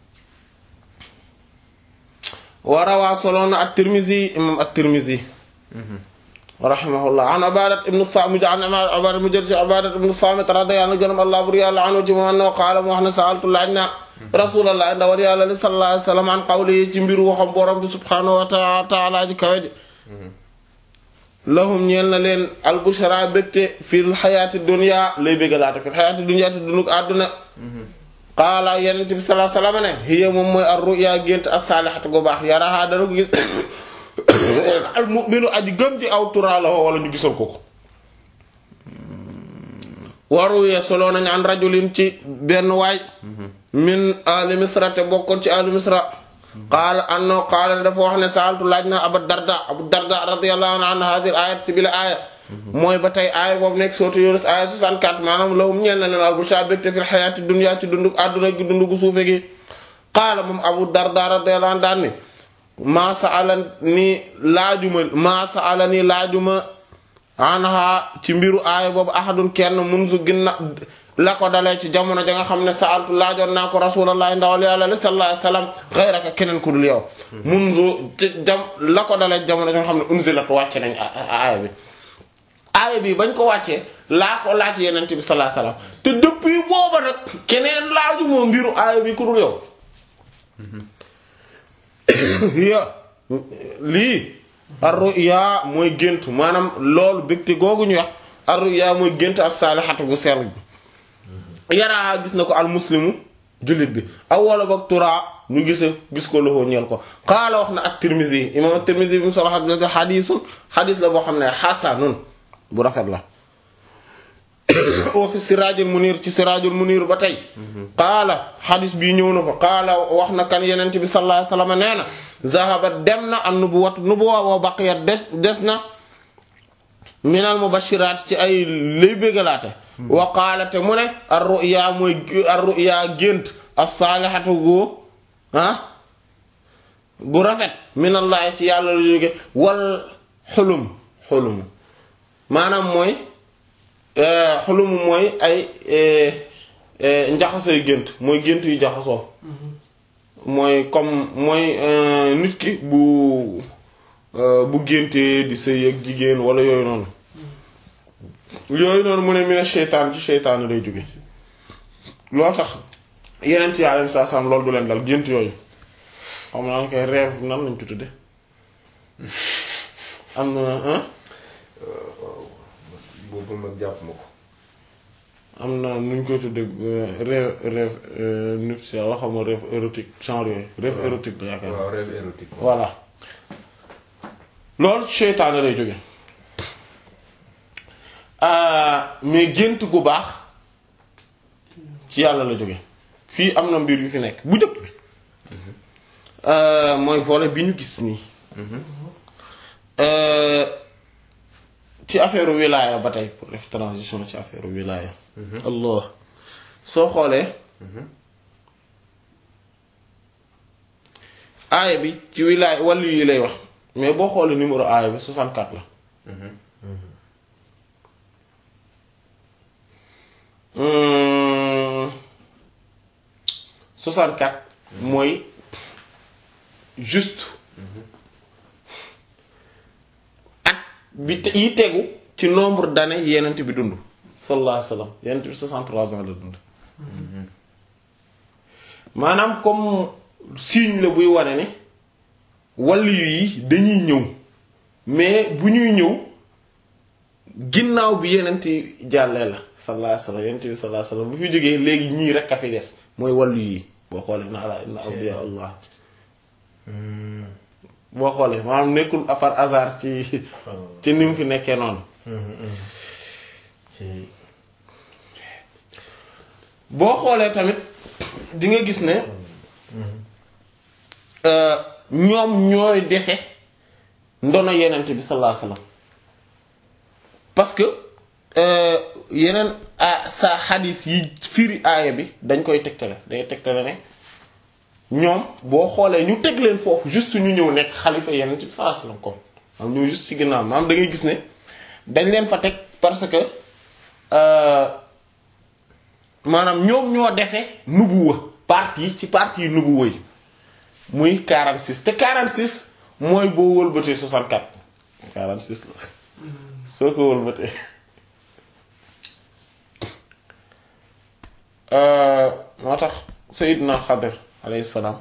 warawaa soloona at-Tirmizi imam at-Tirmizi rahimahullah an Ubadat ibn Samit an Ubadat mu jël ci Ubadat ibn Samit radiyallahu anhu gërëm Allah bur yàlla anhu ci moom annahu qaala mu wax ne sa'altu laaj na Rasulullah ndawal yàlla li sallallahu alayhi wasallam an qawli ci mbiru waxam borom bi subhanahu wa ta'ala ji kawe ji lahum ñeel na leen al-bushra bégte fil xayaati dunya lay bégalaate fil xayaati dunya te dunug àdduna qaala yenent bi sallallahu alayhi wasallam ne hiya moom mooy ar-ru'ya gént as-salihatu gu baax yaraha dana ko gis al mu'minu aji gëm di aw turaaloo wala ñu gisal ko ko waruwee solo nañ an rajulin ci benn waay min ali misra te bokkoon ci ali misra qaala anno qaala dafa wax ne saaltu laaj na abu darda abu darda radiyallahu anhu hadir ayat ci bi la aaya mooy ba tey aaya boobu nekk sootu Yunus aaya 64 maanaam lahum ñeel na leen al bushra bégte fil xayaati dunya ci dunduk àdduna gi dundugu suufe gi qaala moom abu darda radiyallahu anhu daan ni maa sa'ala ni laajuma maa sa'ala ni laajuma anha ci mbiru aaya boobu ahadun kenn munzu ginna la ko dalee ci jamono ja nga xam ne sa'altu laajoon naa ko rasulullah ndawal yàlla li sallallahu alayhi wasallam ghayraka keneen ku dul yow munzu jam la ko dalee jamono ja nga xam ne unzilat wàcce nañ aaya bi aaya bi bañ ko wàccee laa ko laaj yeneen bi sallallahu alayhi wasallam te depuis booba nag keneen laaju moo mbiru aaya bi ku dul yow ya lii ar-ru'ya mooy gént maanaam loolu bégte googu ñu wax ar-ru'ya mooy gént as-salihatu bu sell bi yaraa gis na ko al muslimu jullit bi aw wala boog turaa ñu gise gis ko loxo ñeel ko qaala wax na at-Tirmizi imam at-Tirmizi bi mu solo xadis xadiisun xadis la boo xam ne xasanun bu rafet la wa fi siraajul munir ci siraajul munir ba tey qaala xadis bii ñëw na fa qaala wax na kan yenent bi sallallahu alayhi wasallam nee na zahaba dem na an nubuwat nubuwa wa baqiyat des des na minal mubashiraat ci ay lay bégalaate wa qaala te mu ne ar ru'ya mooy ar ru'ya gént as-salihatu gu ah bu rafet minallahi ci yàlla la jóge wal xulum xulum maanaam mooy xulum mooy ay njaxasooy gént mooy gént yu jaxasoo mooy comme mooy nit ki bu bu géntee di sëy ak jigéen wala yooyu noonu yooyu noonu mu ne mi ne seytaan ci seytaan lay jóge loo tax yeneen yi alayhi salaam loolu du leen dal gént yooyu xam naa koy rêve nan lañ ko tudde am na boobu nag jàpp ma ko am na nu ñu koy tudde rêve rêve nuptial wax xam rêve érotique genre yooyu rêve érotique la yaakaar waaw rêve érotique voilà loolu seytaane lay jóge mais gént gu baax ci yàlla la jóge fii am na mbir yu fi nekk bu jëkk bi mooy volet bi ñu gis nii ci affaire wilaya ba tey pour def transition ci affaire wilaya allah soo xoolee aaya bi ci wilaya wàllu yi lay wax mais boo xoolee numéro aaya bi 64 la Hum, 64 mooy juste at bi te- yi tegu ci nombre d'années yenent bi dund sallallahu alayhi wa sallam yenent bi 63 ans la dund maanaam comme signe la buy wane ne wàllu yi dañuy ñëw mais bu ñuy ñëw ginnaaw bi yenent jàllee la sallallahu alayhi wa sallam yenent bi sallallahu alayhi wa sallam bu fi jógee léegi ñii rek a fi des mooy wàllu yi boo xoolee na ala inna awliya allah boo xoolee maanaam nekkul par hasard ci ci ni mu fi nekkee noonu boo xoolee tamit di nga gis ne euh, ñoom ñooy dese ndono yenent bi sallallahu alayhi wasallam parce que euh, yeneen a sa xadis yi firi aaya bi dañ koy tegtale day tegtale ne ñoom boo xoolee ñu teg leen foofu juste ñu ñëw nekk xalifa yenent bi sallallahu alayhi wasallam comme am ñëw juste ci ginnaaw maanaam da ngay gis ne dañ leen fa teg parce que euh, maanaam ñoom ñoo dese nubuwa partie ci partie nubuwa yi muy 46 te 46 mooy boo wëlbatee 64 46 la soo ko wëlbatee Euh, moo tax Seydina Xadir alayhi salaam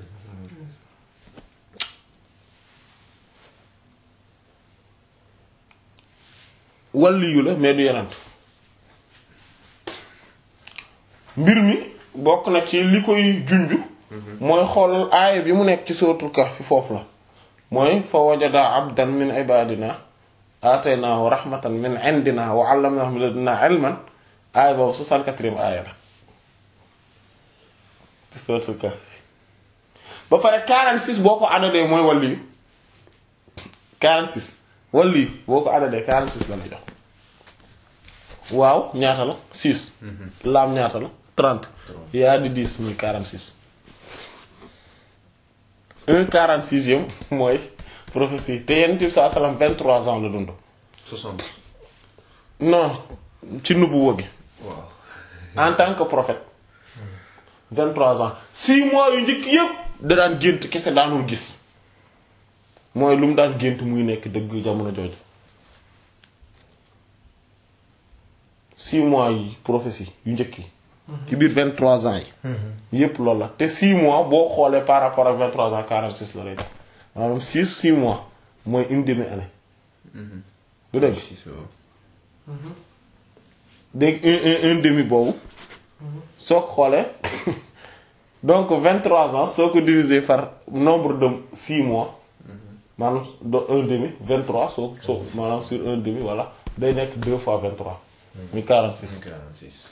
waliyu la mais du yenant mbir mi bokk na ci li koy junju mooy xool aaya bi mu nekk ci suratul kahf foofu la mooy fa wajada abdan min ibadina ataynaahu rahmatan min indina wa allamnahu min ladunna ilman aaya boobu 64e aaya la ci suratul kahf ba pare 46 boo ko adadee mooy waliyu 46 waliyu boo ko adadee 46 la la jox waaw ñaata la 6 laam ñaata la 30 yaa di 10 muy 46 un 46e mooy prophétie te yenn tib saa salaam 23 ans la dund 60 non ci nubuwa gi waaw en tant que prophète 23 ans 6 mois yu njëkk yëpp da daan gént kese daanul gis mooy lu mu daan gént muy nekk dëgg jamono jooju 6 mois yi prophétie yu njëkk yi ci biir 23 ans yi yépp loolu la te 6 mois boo xoolee par rapport ak 23 ans 46 la lay def maanaam 6 6 mois mooy une demi année du dëgg Si, so. dégg un un un demi boobu soo ko xoolee donc 23 ans soo ko diviser par nombre de 6 mois maanaam de un demi 23 soo soo maanaam sur un demi voilà day nekk 2 fois 23 muy 46 46.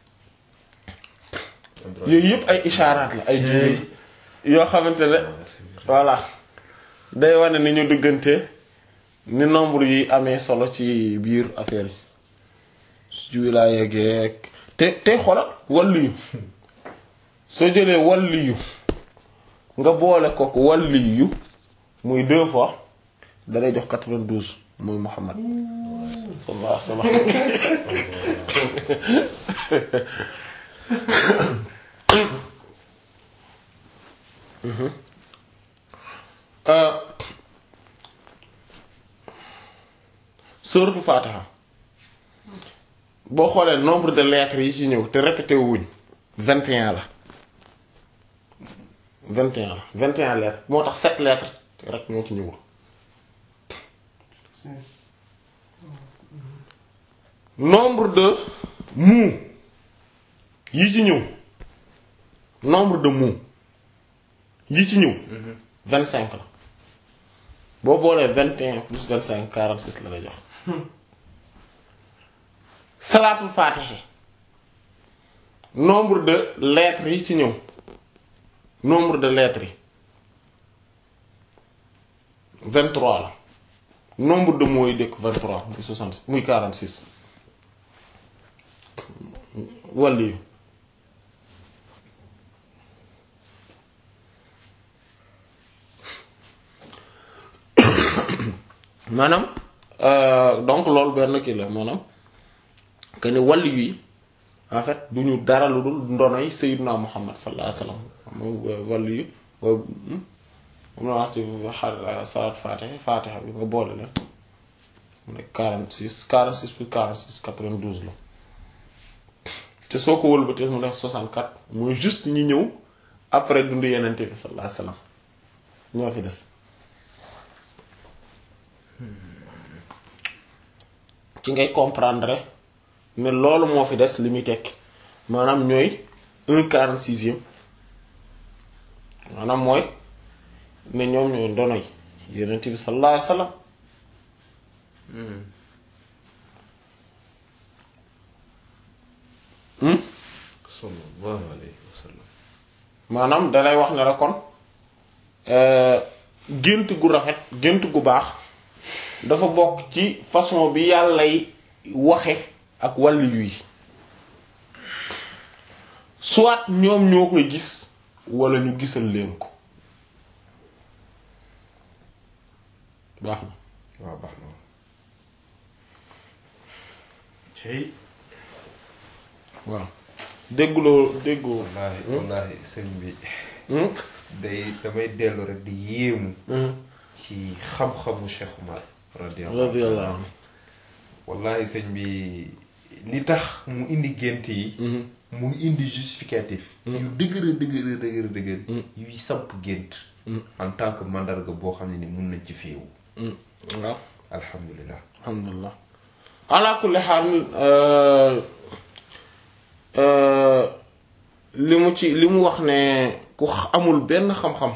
yooyu yëpp ay ishaaraat la ay junj yoo xamante ne voilà day wane ni ñu diggante ni nombre yi amee solo ci biir affaire yi su wilaaya geek te te xoolal wàllu soo jëlee wàllu yu nga boole ko ko wàllu yu muy deux fois da lay jox 92 muy Muhammad sallallahu alayhi wa sallam suratul Fatiha boo xoolee nombre de lettres yi ci ñëw te répété wuñ 21 la 21 la 21 lettres moo tax 7 lettres rek ñoo ci ñëwul nombre de mots yi ci ñëw nombre de mots yi ci ñëw 25 la boo boolee 21 plus 25 46 la lay jox salaatul faatihi nombre de lettres yi ci ñëw nombre de lettres yi 23 la nombre de mots yi dëkk 23 muy 60 muy 46 wàll yi maanaam euh, donc loolu benn kii la maanaam que ni wàll yi en fait du ñu dara lu dul ndonoy Sayyidina Muhammad sallallahu alayhi wasallam moom wàll yi moom la wax ci xa- salaat Fatiha Fatiha bi nga boole leen mu nekk 46 46 plus 46 92 la te soo ko wëlbatee mu nekk 64 mooy juste ñi ñëw après dundu yenente bi sallallahu alayhi wasallam ñoo fi des ci ngay comprendre ne loolu moo fi des li muy tekki maanaam ñooy un quarante sixième maanaam mooy ne ñoom ñooy ndono yi yenent bi sallallahu alayhi wasallam hmm sallallahu alayhi wa sallam. maanaam dalay wax ne la kon gént gu rafet gént gu baax dafa bokk ci façon bi yàllay waxe ak wàllu yi soit ñoom ñoo koy gis wala ñu gisal leen ko baax na waaw baax na cey waaw dégguloo déggoo wallaahi wallaahi sëñ bi hmm? day damay dellu rek di yéemu Hmm. ci xam-xamu Cheikh Umar radiyallahu radiyallahu anhu wallaahi sëñ bi li tax mu indi gént yi Mhm. mu indi justificatif yu dëgëra dëgëra dëgëra dëgër yuy samp gént en tant que mandarga boo xam ne ni mun nañ ci féewu Hmm. waaw alhamdulilah alhamdulilah ala kulli xaal euh, euh, li mu ci li mu wax ne ku x- amul benn xam-xam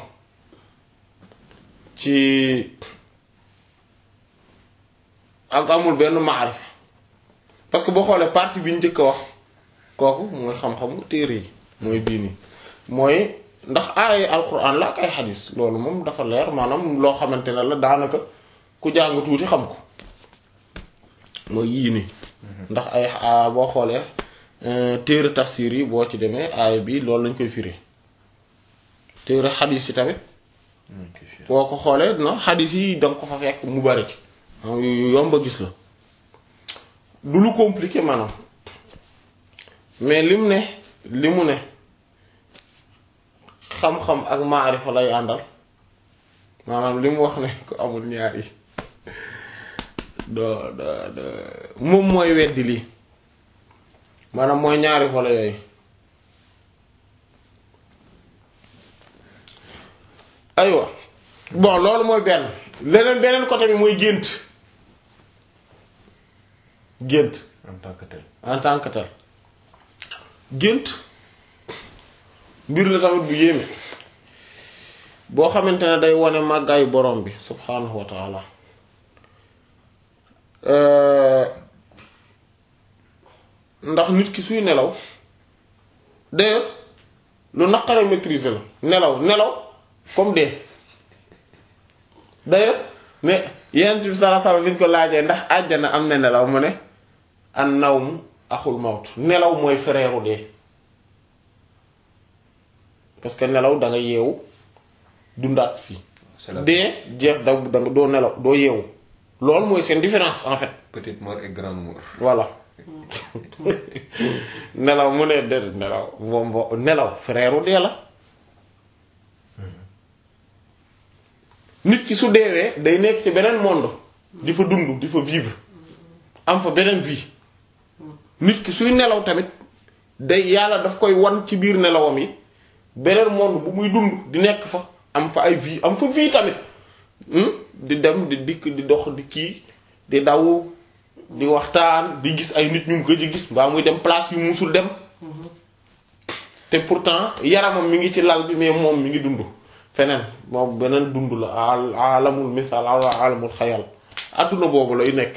ci ak amul benn maarifa parce que boo xoolee partie bi ñu njëkk a wax kooku mooy xam-xamu téere yi mooy bii nii mooy ndax ay alquran la ak ay xadis loolu moom dafa leer maanaam loo xamante ne la daanaka ku jàng tuuti xam ko mooy yii nii ndax ay a- boo xoolee euh, téere tafsir yi boo ci demee aaya bi loolu lañ koy firi téere xadis yi tamit boo ko xoolee no xadis yi danga ko fa fekk mu bari ci am yu yu yomb a gis la du lu compliqué maanaam mais lim ne li mu ne xam-xam ak maarifa lay àndal maanaam li mu wax ne ko amul ñaar yi doo doo doo moom mooy weddi lii maanaam mooy ñaari volet yooyu bon loolu mooy benn leneen beneen côté bi mooy gént gént en tant que tel en tant que tel gént mbir la tamit bu yéeme boo xamante ne day wone màggaayu borom bi subhaanahu wa taala Euh, ndax nit ki suy nelaw d'ailleurs lu naqare maîtriser la nelaw nelaw comme dee d'ailleurs mais yenent bi sallallahu alayhi wasallam bi ñu ko laajee ndax àjjana am na nelaw mu ne an nawmu axul mawt nelaw mooy frère u dee parce que nelaw da nga yeewu dundaat fii c'est la dee jeex da da nga doo nelaw doo yeewu loolu mooy seen différence en fait petite mort et grande mort voilà nelaw mu ne de nelaw moom bo nelaw frère u dee la nit ki su deewee day nekk ci beneen monde di fa dund di fa vivre am fa beneen vie nit ki suy nelaw tamit day yàlla daf koy wan ci biir nelawam yi beneen monde bu muy dund di nekk fa am fa ay vie am fa vie tamit hmm? di dem di dikk di dox di kii di daw di waxtaan di gis ay nit ñu mu gëj a gis mbaa muy dem place yu musul dem te pourtant yaramam mi ngi ci lal bi mais moom mi ngi dund feneen moom beneen dund la al alamul misaal al alamul xayal adduna boobu lay nekk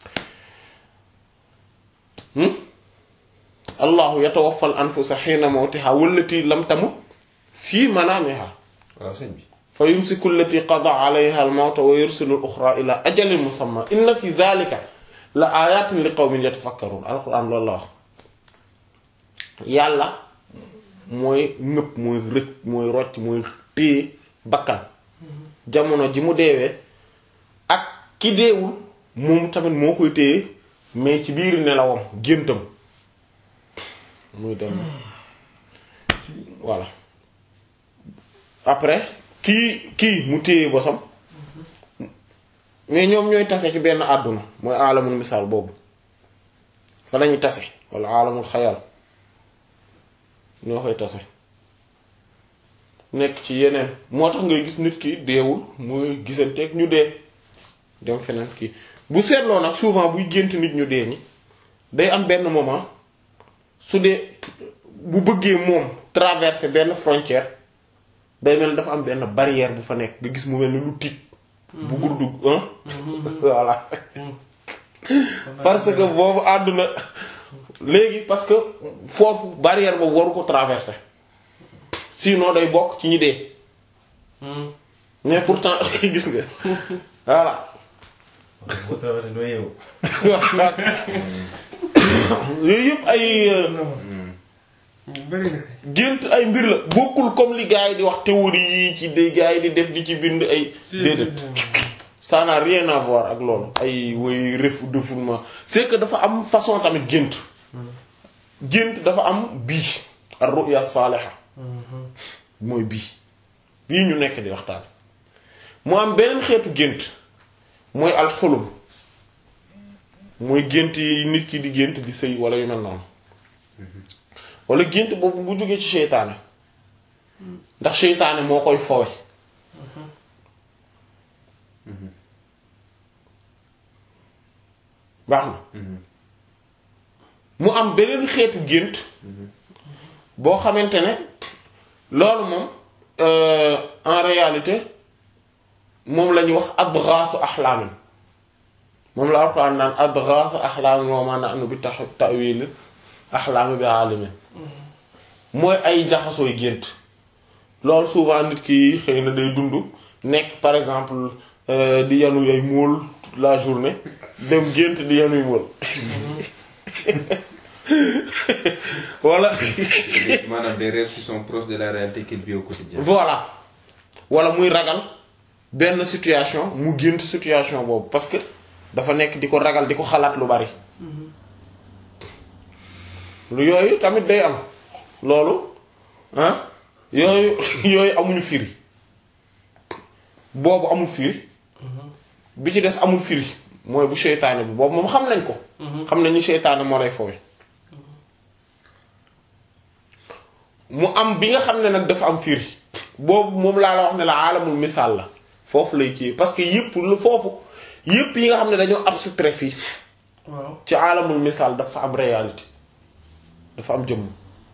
hmm? allahu yatawaffal anfusa xiina mawtiha wallati lam tamut fii manaamiha waaw sëñ bi fa yumsiku allati qada alayha al-mawta wa yursilu al-ukhra ila ajalin musamma inna fi dhalika la ayatin li qawmin yatafakkarun alquran loolu la wax yàlla mooy nëpp mooy rëcc mooy rocc mooy téye bakkan jamono ji mu deewee ak ki deewul moom tamit moo koy téye mais ci biir nelawam géntam muy dem voilà après kii kii mu téye bosam mais ñoom ñooy tase ci benn àdduna mooy alamul misaal boobu fa lañuy tase wala alamul xayal ñoo koy tase nekk ci yeneen moo tax ngay gis nit ki deewul muy gisanteeg ñu dee dem feneen kii bu seetloo nag souvent buy gént nit ñu dee ñi day am benn moment su dee bu bëggee moom traverser benn frontière day mel ni dafa am benn barrière bu fa nekk nga gis mu mel ni lu tiit bu gudd hein voilà parce que boobu àdduna léegi parce que foofu barrière boobu waru ko traverser sinon day bokk ci ñi dee mais pourtant gis nga voilà boo traversé doo yeewu. yooyu yëpp ay euh, bëri na kay. gént ay mbir la bokkul comme li gars yi di wax théorie yi ci di gars yi di def di ci bind ay déedéet ça n'a rien à voir ak loolu ay woy ref défoulement c'est que dafa am façon tamit gént gént dafa am bii ar ru'ya saaliha mooy bii bii ñu nekk di waxtaan mu am beneen xeetu gént mooy alxulum mooy gént yi nit ki di gént di sëy wala yu mel noonu wala gént boobu bu jógee ci seytaane ndax seytaane moo koy fowe baax na mu am beneen xeetu gént boo xamante ne loolu moom euh, en réalité moom la ñuy wax adghaasu axlaamin moom la Alxuraan naan adghaasu axlaamin wa maa nahnu bi ta- ta'wiili axlaami bi aalimin mooy ay jaxasooy gént loolu souvent nit ki xëy na day dund nekk par exemple euh, di yanu ay móol toute la journée dem gént di yanuy móol wala maanaam des rêves qui sont proches de la réalité qu'il vit au quotidien voilà wala muy ragal benn situation mu gént situation boobu parce que dafa nekk di ko ragal di ko xalaat lu bari lu yooyu tamit day am loolu ah yooyu yooyu amuñu firi boobu amul firi bi ci des amul firi mooy bu seytaane bi boobu moom xam nañ ko xam nañ ni seytaane moo lay fowe mu am bi nga xam ne nag dafa am firi boobu moom laa la wax ne la aalamul misaal la foofu lay kii parce que yëpp lu foofu yëpp yi nga xam ne dañoo abstrait fii waaw ci alamul misaal dafa am réalité dafa am jëmm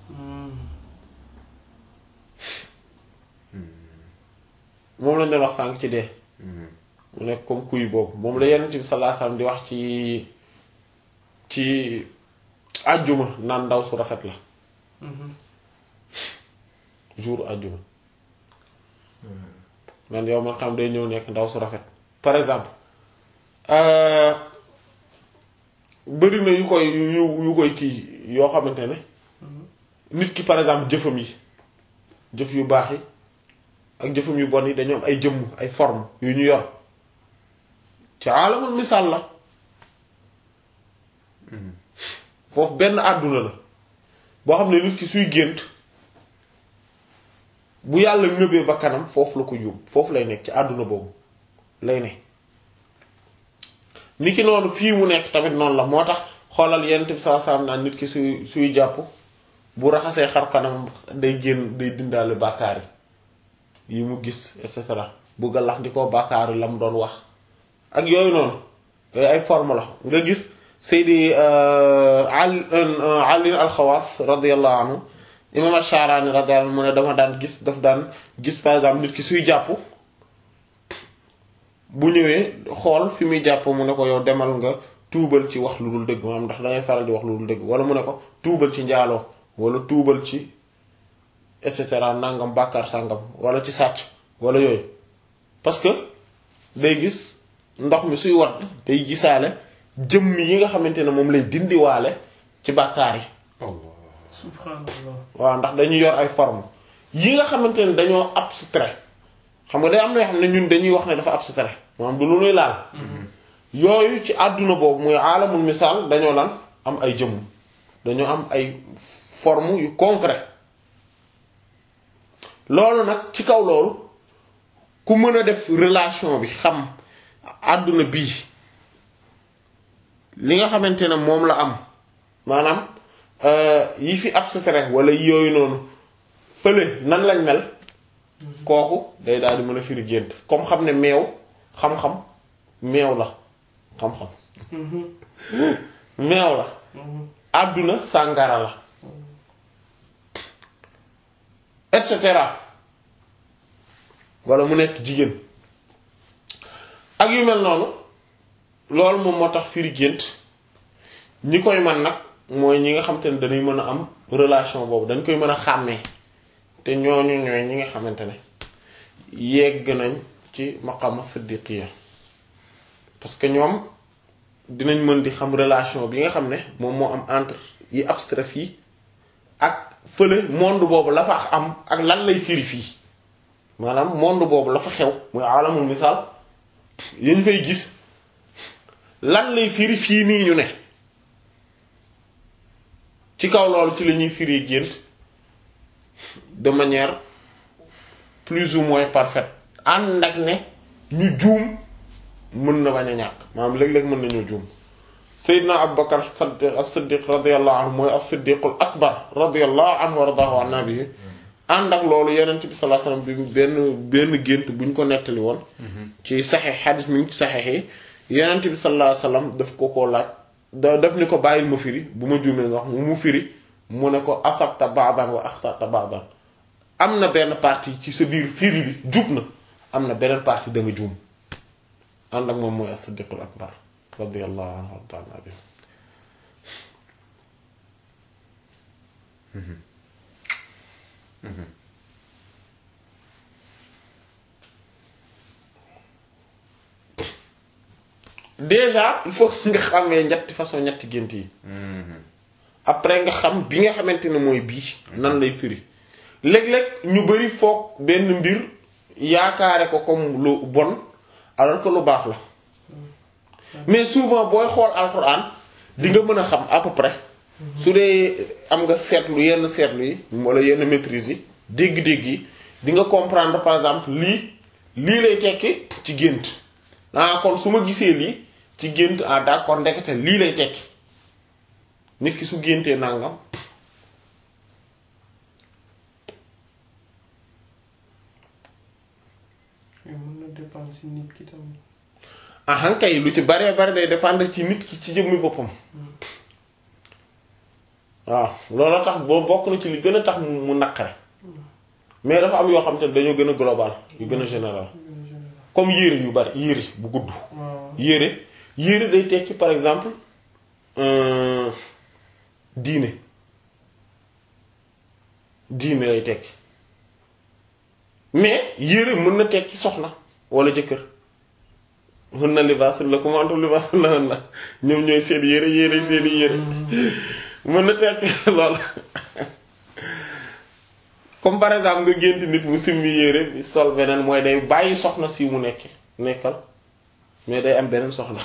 moom lañ doon wax sànq ci dee mu nekk comme kuy boobu moom la yenent bi sallallahu alayhi wasallam di wax ci ci àjjuma naan ndaw su rafet la jour àjjuma man yow man xam day ñëw nekk ndaw su rafet par exemple euh, bëri na yu koy yu yu koy kii yoo xamante ne nit ki par exemple jëfam yi jëf yu baax yi ak jëfam yu bon yi dañoo am ay jëmm ay forme yu ñu yor ci alamul misaal la foofu benn àdduna la boo xam ne nit ki suy gént bu yàlla ngëbee ba kanam foofu la ko yóbbu foofu lay nekk ci àdduna boobu lay ne ni ki noonu fii mu nekk tamit noonu la moo tax xoolal yenn bi saa saam naan nit ki suy suy jàpp bu raxasee xar kanam day génn day dindaale bàkkaar yi yi mu gis et cetera bu galax di ko bàkkaar yi la mu doon wax ak yooyu noonu yooyu ay forme la nga gis Seydi Ali Ali al-Xawaas radiyallahu anhu imam Ash-Sha'rani radiyallahu anhu mu ne dama daan gis daf daan gis par exemple nit ki suy jàpp bu ñëwee xool fi muy jàpp mu ne ko yow demal nga tuubal ci wax lu dul dëgg maanaam ndax dangay faral di wax lu dul dëgg wala mu ne ko tuubal ci njaaloo wala tuubal ci et cetera nangam bàkkaar sàngam wala ci sàcc wala yooyu parce que day gis ndox mi suy wat day gisaale jëmm yi nga xamante ne moom lay dindiwaale ci bàkkaar yi subhanallah waaw ndax dañuy yor ay forme yi nga xamante ne dañoo abstrait xam nga day am na yoo xam ne ñun dañuy wax ne dafa abstrait maanaam du lu nuy laal yooyu ci àdduna boobu muy aalamul misaal dañoo lan am ay jëmm dañoo am ay forme yu concret loolu nag ci kaw loolu ku mën a def relation bi xam àdduna bii li nga xamante ne moom la am maanaam yi fi abstrait wala yooyu noonu fële nan lañ mel kooku day daal di mën a firi gént comme xam ne meew xam-xam meew la xam-xam meew la àdduna sàngara la et cetera wala mu nekk jigéen ak yu mel noonu loolu moom moo tax firi gént ñi koy man nag mooy ñi nga xamante ne dañuy mën a am relation boobu dañ koy mën a xàmmee te ñooñu ñooy ñi nga xamante ne yegg nañ ci maqama siddiqiya parce que ñoom dinañ mën di xam relation bi nga xam ne moom moo am entre yi abstrait fii ak fële monde boobu la fa am ak lan lay firi fii maanaam monde boobu la fa xew muy alamul misaal yañ fay gis lan lay firi fii nii ñu ne ci kaw loolu ci la ñuy firi gént de manière plus ou moins parfaite ànd ak ne ñu juum mën na bañ a ñàkk maanaam léeg-léeg mën nañoo juum Seydina Abubakar as-Siddiq radiyallahu anhu mooy as-Siddiqul akbar radiyallahu anhu wa radahu an nabihi ànd ak loolu Yonent bi sallallahu alayhi wasallam bi benn benn gént bu ñu ko nettali woon ci saxeex xadis mi ngi ci saxeex yi Yonent bi sallallahu alayhi wasallam daf ko koo laaj da daf ni ko bàyyil ma firi bu ma juumee nga wax mu mu firi mu ne ko asabta ba'dan wa axtata ba'dan am na benn partie ci sa biir firi bi jub na am na beneen partie da nga juum ànd ak moom mooy as-Siddiqul akbar radiyallahu anhu wa ta'ala bi déjà il faut nga xamee ñetti façon ñetti gént yi après nga xam bi nga xamante ne mooy bii nan lay firi léeg-léeg ñu bari foog benn mbir yaakaare ko comme lu bon alors que lu baax la mais souvent booy xool alxuraan di nga mën a xam à peu près su dee am nga seetlu yenn seetlu yi wala yenn maîtrise yi dégg-dégg yi di nga comprendre par exemple lii lii lay tekki ci gént ah kon su ma gisee lii ci gént ah d'accord ndekete lii lay tekki nit ki su géntee nangam mën na dépendre si nit ki tamit. ahan kay lu ci baree bari day dépendre ci nit ki ci jëmmi boppam waaw loolu tax boo bokk na ci li gën a tax mu mu naqare mais dafa am yoo xam te ne dañoo gën a global yu gën a général comme yére yu bari yére bu gudd waaw yére yére day tekki par exemple euh, diine diine lay tekki mais yére mën na tekki soxna wala jëkkër mën na libaasul la comme antum libaasul la la ñoom ñooy seen yére yére seen yére mën na tekki loolu comme par exemple nga gént nit mu simmi yére bi sol beneen mooy day bàyyi soxna si mu nekk nekkal mais day am beneen soxla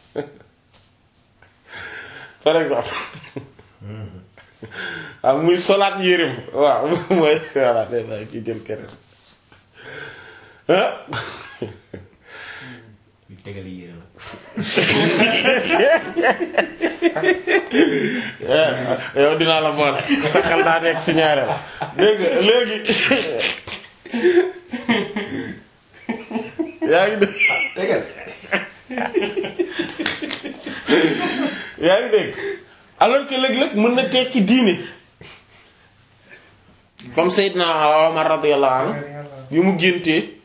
par exemple waaw muy solaat yéreem waaw mooy voilà day bàyyi ki jël keneen ah yu tegal yére la. yow dinaa la boole sa xel daa nekk si ñaareel dégg nga léegi yaa ngi dégg tegal yaa ngi dégg alors que léeg-léeg mën na tekki diine comme Seydina Omar radiyallahu anhu bi mu géntee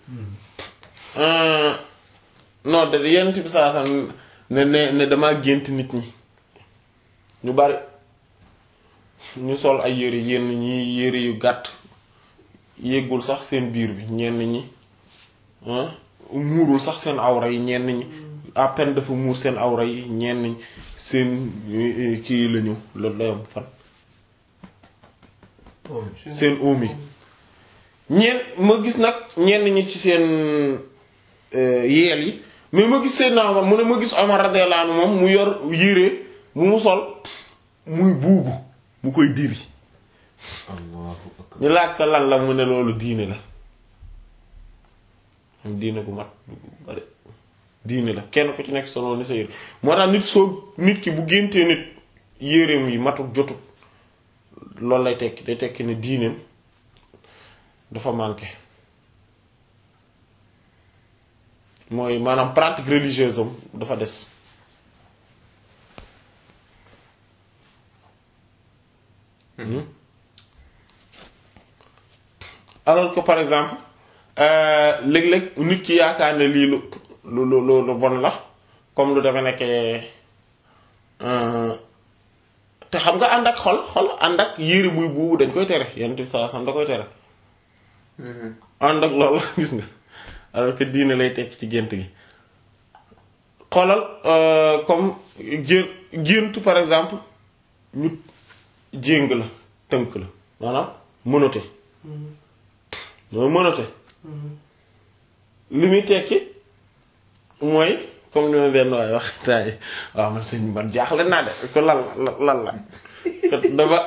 non de yenn bi saa saa ne ne ne damaa gént nit ñi ñu bari ñu sol ay yére yenn ñi yére yu gàtt yéggul sax seen biir bi ñenn ñi ah muurul sax seen awra yi ñenn ñi à peine dafa muur seen awra yi ñenn ñi seen eh, kii lañu loolu layam fan seen oom yi ñeen ma gis nag ñenn ñi ci seen euh, yeel yi mais ma gis Seydina Omar mu ne ma gis Omar radiyallahu anhu moom mu yor yére mu mu sol muy buubu mu koy diri allahu akbar ñu laaj ko lan la mu ne loolu diine la am diine bu mat bu bari diine la kenn ku ci nekk solo ni sa yére moo tax nit soo nit ki bu géntee nit yéreem yi matut jotut loolu lay tekki day tekki ne diineem dafa manqué mooy maanaam pratique religieuse am dafa des Hmm. alors que par exemple euh, léeg-léeg nit ki yaakaar ne lii lu lu lu lu lu bon la comme lu dafa nekkee euh, te xam nga ànd ak xol xol ànd ak yére buy buubu dañ koy tere yenn bi saa sam da koy tere ànd ak loolu gis nga alors que diine lay tekk ci gént gi xoolal euh, comme gé gént par exemple ñu jéng la tënk la maanaam mënate mooy mënate li muy tekki mooy comme ni ma benn waaye wax taay waaw man sëñ man jaaxle naa de ko lan la lan la dama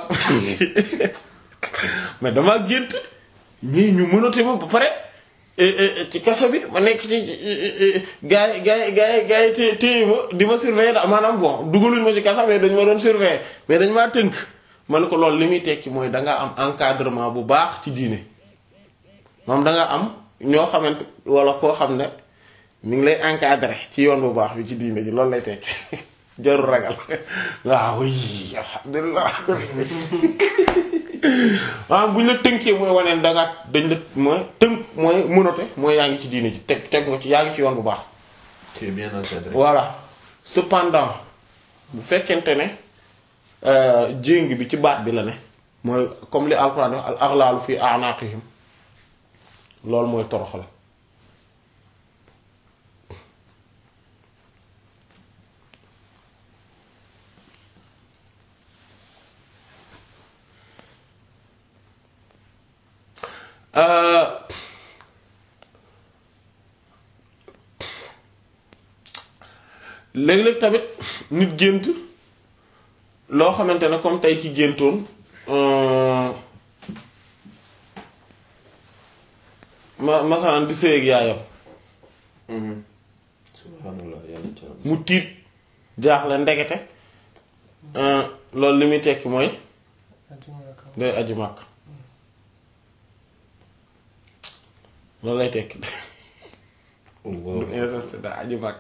mais dama gént ñii ñu mënate ma ba pare ci kaso bi ma nekk ci gars yi gars yi gars yi gars yi té téye ma di ma surveiller daal maanaam bon dugaluñ ma ci kaso mais dañ ma doon surveiller mais dañ maa tënk man ko loolu li muy tekki mooy danga am encadrement bu baax ci diine moom danga am ñoo xamante wala koo xam ne mi ngi lay encadrer ci yoon bu baax bi ci diine ji loolu lay tekki jarul ragal waaw oui alhamdulilah maanaam bu ñu la tënkee mooy waneen danga dañ la mooy tënk mooy mënate mooy yaa ngi ci diine ji teg teg nga ci yaa ngi ci yoon bu baax tu es bien encadré voilà cependant bu fekkente ne jéng bi ci baat bi la ne mooy comme li alxuraan wax al aghlaalu fi a'naqihim loolu mooy toroxal léeg-léeg tamit nit gént loo xamante ne comme tey ki géntoon ma masalan di sëy ak yaayam subhanallah yàlla ci am mu tiit jaaxle ndekete loolu li muy tekki mooy day aji màkk loolu lay tekki du inceste daa aju màkk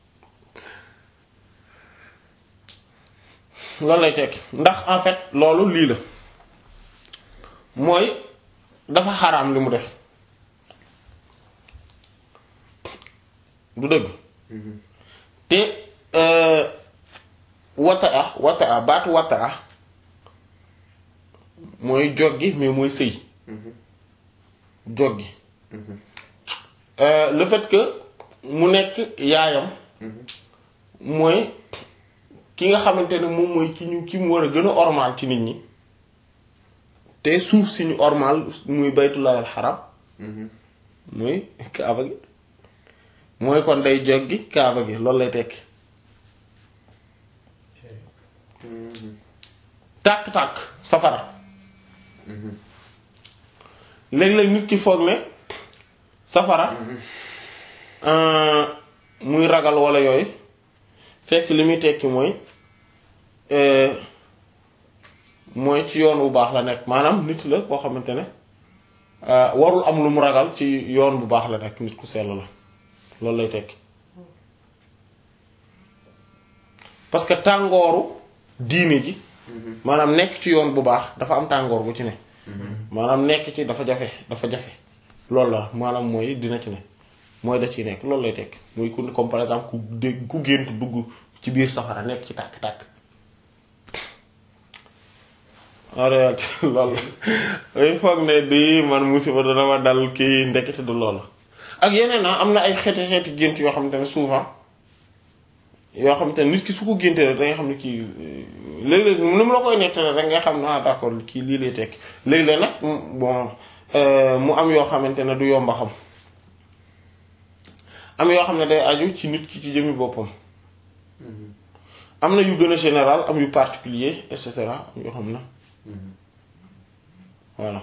loolu lay tekki ndax en fait loolu lii la mooy dafa xaraam li mu def du dëgg te wataa wataa baatu wataa mooy joggi mais mooy sëy joggi le fait que mu nekk yaayam mooy ki nga xamante ne moom mooy ki ñu ki mu war a gën a ormal ci nit ñi te suuf si ñu ormal muy baytullaahil xaram muy kaaba gi mooy kon day joggi kaaba gi loolu lay tekki tàkk-tàkk safara léeg-léeg nit ki foog ne safara muy ragal walla yooyu fekk li muy tekki mooy mooy ci yoon bu baax la nekk maanaam nit la koo xamante ne warul am lu mu ragal ci yoon bu baax la nekk nit ku sell la loolu lay tekki parce que tàngooru diine ji maanaam nekk ci yoon bu baax dafa am tàngoor bu ci ne maanaam nekk ci dafa jafe dafa jafe loolu la maanaam mooy dina ci ne mooy da ciy nekk loolu lay tekk muy ku comme par exemple ku dégg ku gént dugg ci biir safara nekk ci tàkk-tàkk en réalité loolu il foog ne di man musiba dana ma dal kii ndekete du loolu ak yeneen na am na ay xeeti xeeti gént yoo xamante ne souvent yoo xamante ne nit ki su ko géntee rek da nga xam ne kii léeg-léeg ni mu la koy nettale rek nga xam ne ah d'accord kii lii lay tekk léeg-léeg nag bon mu am yoo xamante ne du yomba xam am yoo xam ne day aju ci nit ki ci jëmmi boppam am na yu gën a général am yu particulier et cetera am yoo xam na voilà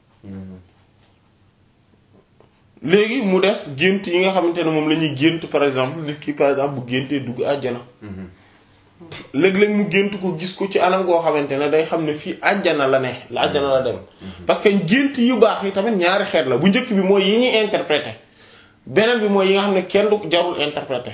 léegi mu des gént yi nga xamante ne moom la ñuy gént par exemple nit ki par exemple bu géntee dugg àjjana léeg-léeg mu gént ko gis ko ci anam goo xamante ne day xam ne fii àjjana la ne la àjjana la dem parce que gént yu baax yi tamit ñaari xeet la bu njëkk bi mooy yi ñuy interpréter beneen bi mooy yi nga xam ne kenn du jarul interpréter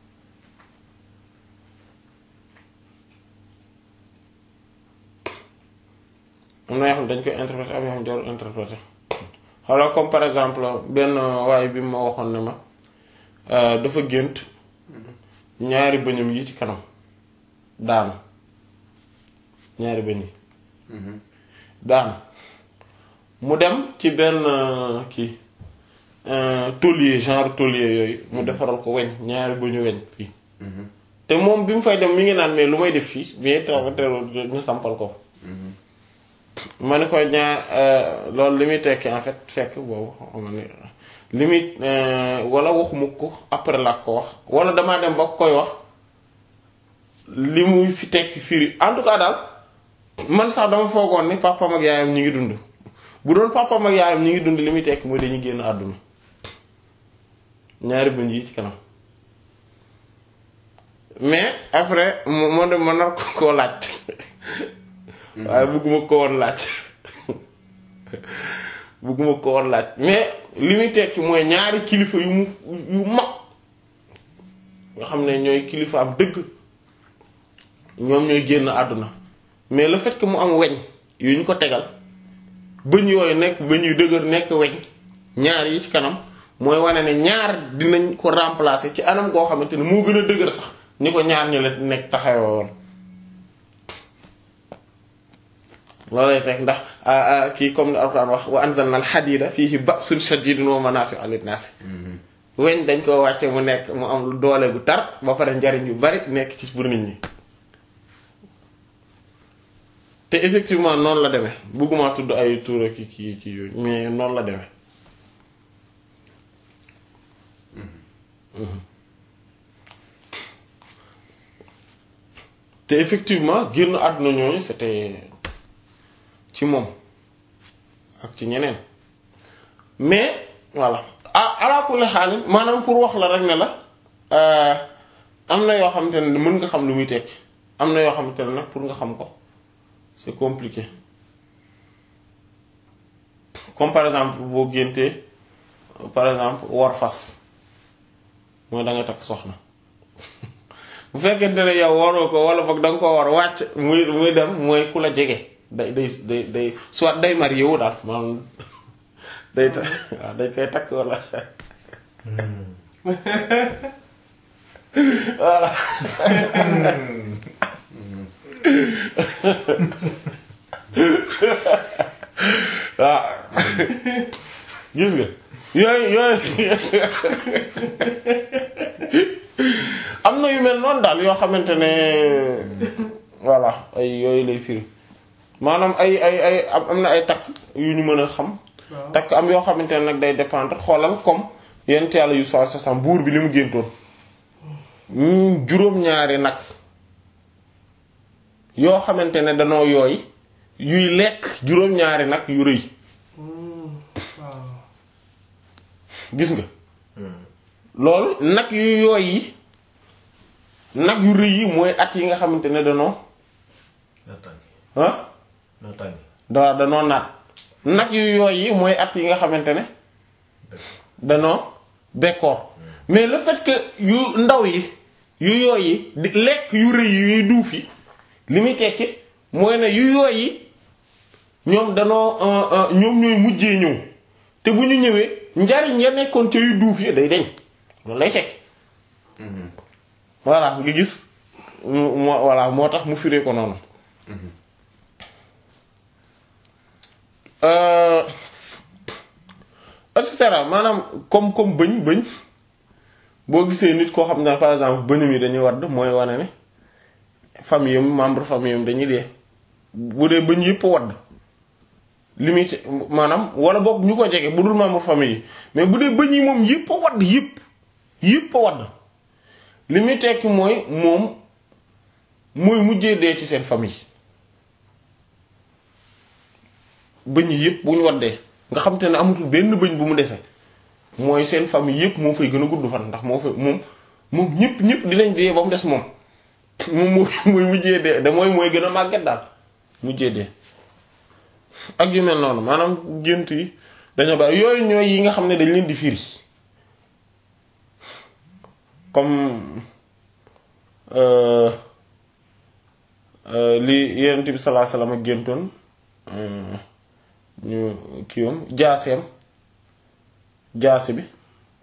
am na yoo xam ne dañ koy interpréter am yoo xam ne jarul interpréter xawla comme par exemple benn waaye bi ma waxoon ne ma dafa gént ñaari bëñam yi ci kanam daanu ñaari bëñ yi daanu mu dem ci benn kii taulier genre taulier yooyu mu defaral ko weñ ñaari bëñu weñ fii te moom bi mu fay dem mi ngi naan mais lu may def fii mais taw teewul ñu sampal ko ma ne ko ñaa loolu li muy tekki en fait fekk boobu xam ne li muy wala waxuma ko après la ko wax wala damaa dem ba koy wax li muy fi tekki firi en tout cas daal man sax dama foogoon ni papam ak yaayam ñi ngi dund bu doon papam ak yaayam ñi ngi dund li muy tekki mooy dañuy génn àdduna ñaari bëñ yi ci kanam mais après moo dem ma nar ko koo laaj waaye bëgguma ko woon laaj bëgguma ko woon laaj mais li muy tekki mooy ñaari kilifa yu mu yu mag nga xam ne ñooy kilifa am dëgg ñoom ñooy génn àdduna mais le fait que mu am weñ yu ñu ko tegal bëñ yooyu nekk bëñ yu dëgër nekk weñ ñaar yi ci kanam mooy wane ne ñaar dinañ ko remplacer ci anam goo xamante ne moo gën a dëgër sax ni ko ñaar ñu la nekk taxawoo woon loolay fekk ndax kii comme ni alquran wax wa anzalna al hadida fihi ba'sun shadidun wa manafi'u linnas weñ dañ ko wàcce mu nekk mu am doole gu tar ba pare njariñ yu bari nekk ci pour nit ñi te effectivement noonu la demee bëgguma tudd ay tuura ki ki ki yooyu mais noonu la demee te effectivement génn àdduna ñooñu c'était ci moom ak ci ñeneen mais voilà ah ala kulli xaal maanaam pour wax la rek ne la am na yoo xamante ne mën nga xam lu muy tekki am na yoo xamante ne nag pour nga xam ko c'est compliqué comme par exemple boo géntee par exemple war fas mooy da nga takk soxna bu fekkente ne yow waroo ko wala boog da nga koo war wàcc muy muy dem mooy ku la jege day day day day soit day marié wu daal maanaam day ta waaw dañ koy takk wala voilà waaw gis nga yooyu yooyu am na yu mel noonu daal yoo xamante ne voilà ay yooyu lay firi maanaam ay ay ay am am na ay takk yu ñu mën a xam waaw takk am yoo xamante ne nag day dépendre xoolal comme yent yàlla yu soi sasam buur bi li mu géntoon ñu juróom-ñaari nag yoo xamante ne danoo yooy yuy lekk juróom-ñaari nag yu rëy Hmm, waaw gis nga loolu nag yu yooy yi nag yu rëy yi mooy at yi nga xamante ne danoo Naataange ah naataange da danoo naat nag yu yooy yi mooy at yi nga xamante ne danoo bekkoor mais le fait que yu ndaw yi yu yooy yi di lekk yu rëy yi yuy duuf yi li muy tekki mooy ne yu yooy yi ñoom danoo euh, euh, ñoom ñooy mujjee ñëw te bu ñu ñëwee njariñ ya nekkoon ca yu duuf yi day deñ loolu lay tekki voilà nga gis mu moo voilà moo tax mu firee ko noonu Euh, et cetera maanaam comme comme bëñ bëñ boo gisee nit koo xam ne par exemple bëñam yi dañuy wadd mooy wane ne famille am membre famille am dañuy dee bu dee bëñ yëpp wadd limite maanaam wala boog ñu ko jege bu dul membre famille yi mais bu dee bëñ yi moom yëpp a wadd yëpp yëpp a wadd li muy tekki mooy moom mooy mujjee dee ci seen famille bëñ yi yëpp bu ñu waddee nga xam te ne amatul benn bëñ bu mu dese mooy seen famille yëpp moo fay gën a gudd fan ndax moo fay moom moom ñëpp ñëpp dinañ dee ba mu des moom moom moo mooy mujjee dee da mooy mooy gën a màgget daal mujjee dee ak yu mel noonu maanaam gént yi dañoo bari yooyu ñooy yi nga xam ne dañ leen di firi comme euh, euh, li Yonent bi sallallahu alayhi wasallam ak géntoon euh, ñu kiiwam jaaseem jaase bi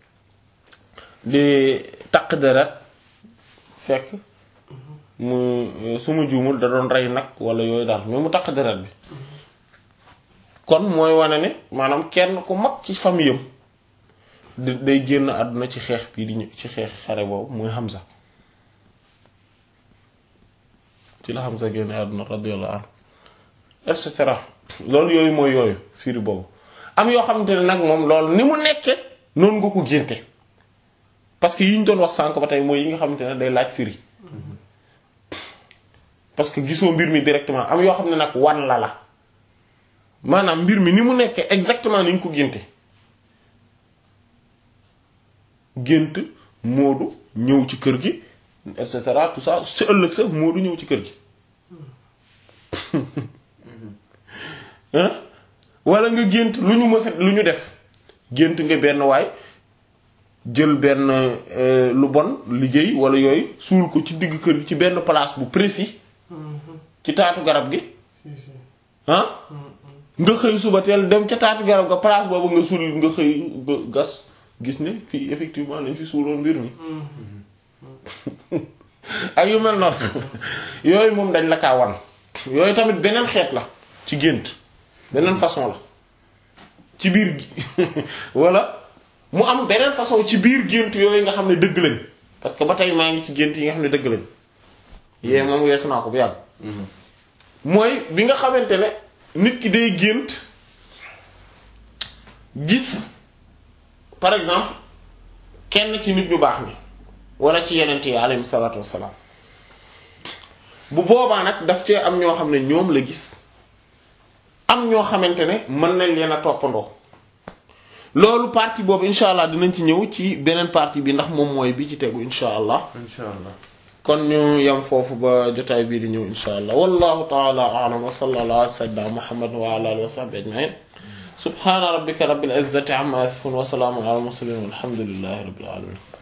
di taq deret fekk mu su ma juumul da doon rey nag wala yooyu daal mais mu taq deret bi kon mooy wane ne maanaam kenn ku mag ci famille am di day génn àdduna ci xeex bii di ñëw ci xeex xare boobu muy Hamza ci la Hamza génn àdduna radiyallahu anhu et cetera loolu yooyu mooy yooyu firi boobu am yoo xamante ne nag moom loolu ni mu nekke noonu nga ko génte parce que yi ñu doon wax sànk ba tey mooy yi nga xamante ne day laaj firi parce que gisoo mbir mi directement am yoo xam ne nag wan la la maanaam mbir mi ni mu nekkee exactement ni nga ko génte gént moodu ñëw ci kër gi et cetera tout ça sa ëllëg sa moodu ñëw ci kër gi hein wala nga gént lu ñu mësa lu ñu def gént nga benn waay jël benn euh, lu bon liggéey wala yooyu suul ko ci digg kër gi ci benn place bu précis ci taatu garab gi si si ah nga xëy suba teel dem ca taatu garab ga place boobu nga suul nga xëy nga gas gis ne fii effectivement lañ fi suuloon mbir mi ak yu mel noonu yooyu moom dañ la kaa wan yooyu tamit beneen xeet la ci gént beneen façon la ci biir gi wala mu am beneen façon ci biir gént yooyu nga xam ne dëgg lañ parce que ba tey maa ngi ci gént yi nga xam ne dëgg lañ yee moom weesu naa ko bu yàgg mooy bi nga xamante ne nit ki day gént gis par exemple kenn ci nit ñu baax ni wala ci yeneen yi alayhi salaatu wassalaam bu boobaa nag daf cee am ñoo xam ne ñoom la gis am ñoo xamante ne mën nañ leen a toppandoo loolu partie boobu incha allah dinañ ci ñëw ci beneen partie bi ndax moom mooy bi ci tegu incha allah incha allah kon ñu yam foofu ba jotaay bii di ñëw insha allah wallahu ta'ala a'lam wa sallallahu ala sayyidina muhammad wa ala alihi wa sahbihi ajma'in subhana rabbika rabbil izzati amma yasifun wa salamun ala al mursalin walhamdulillahi rabbil alamin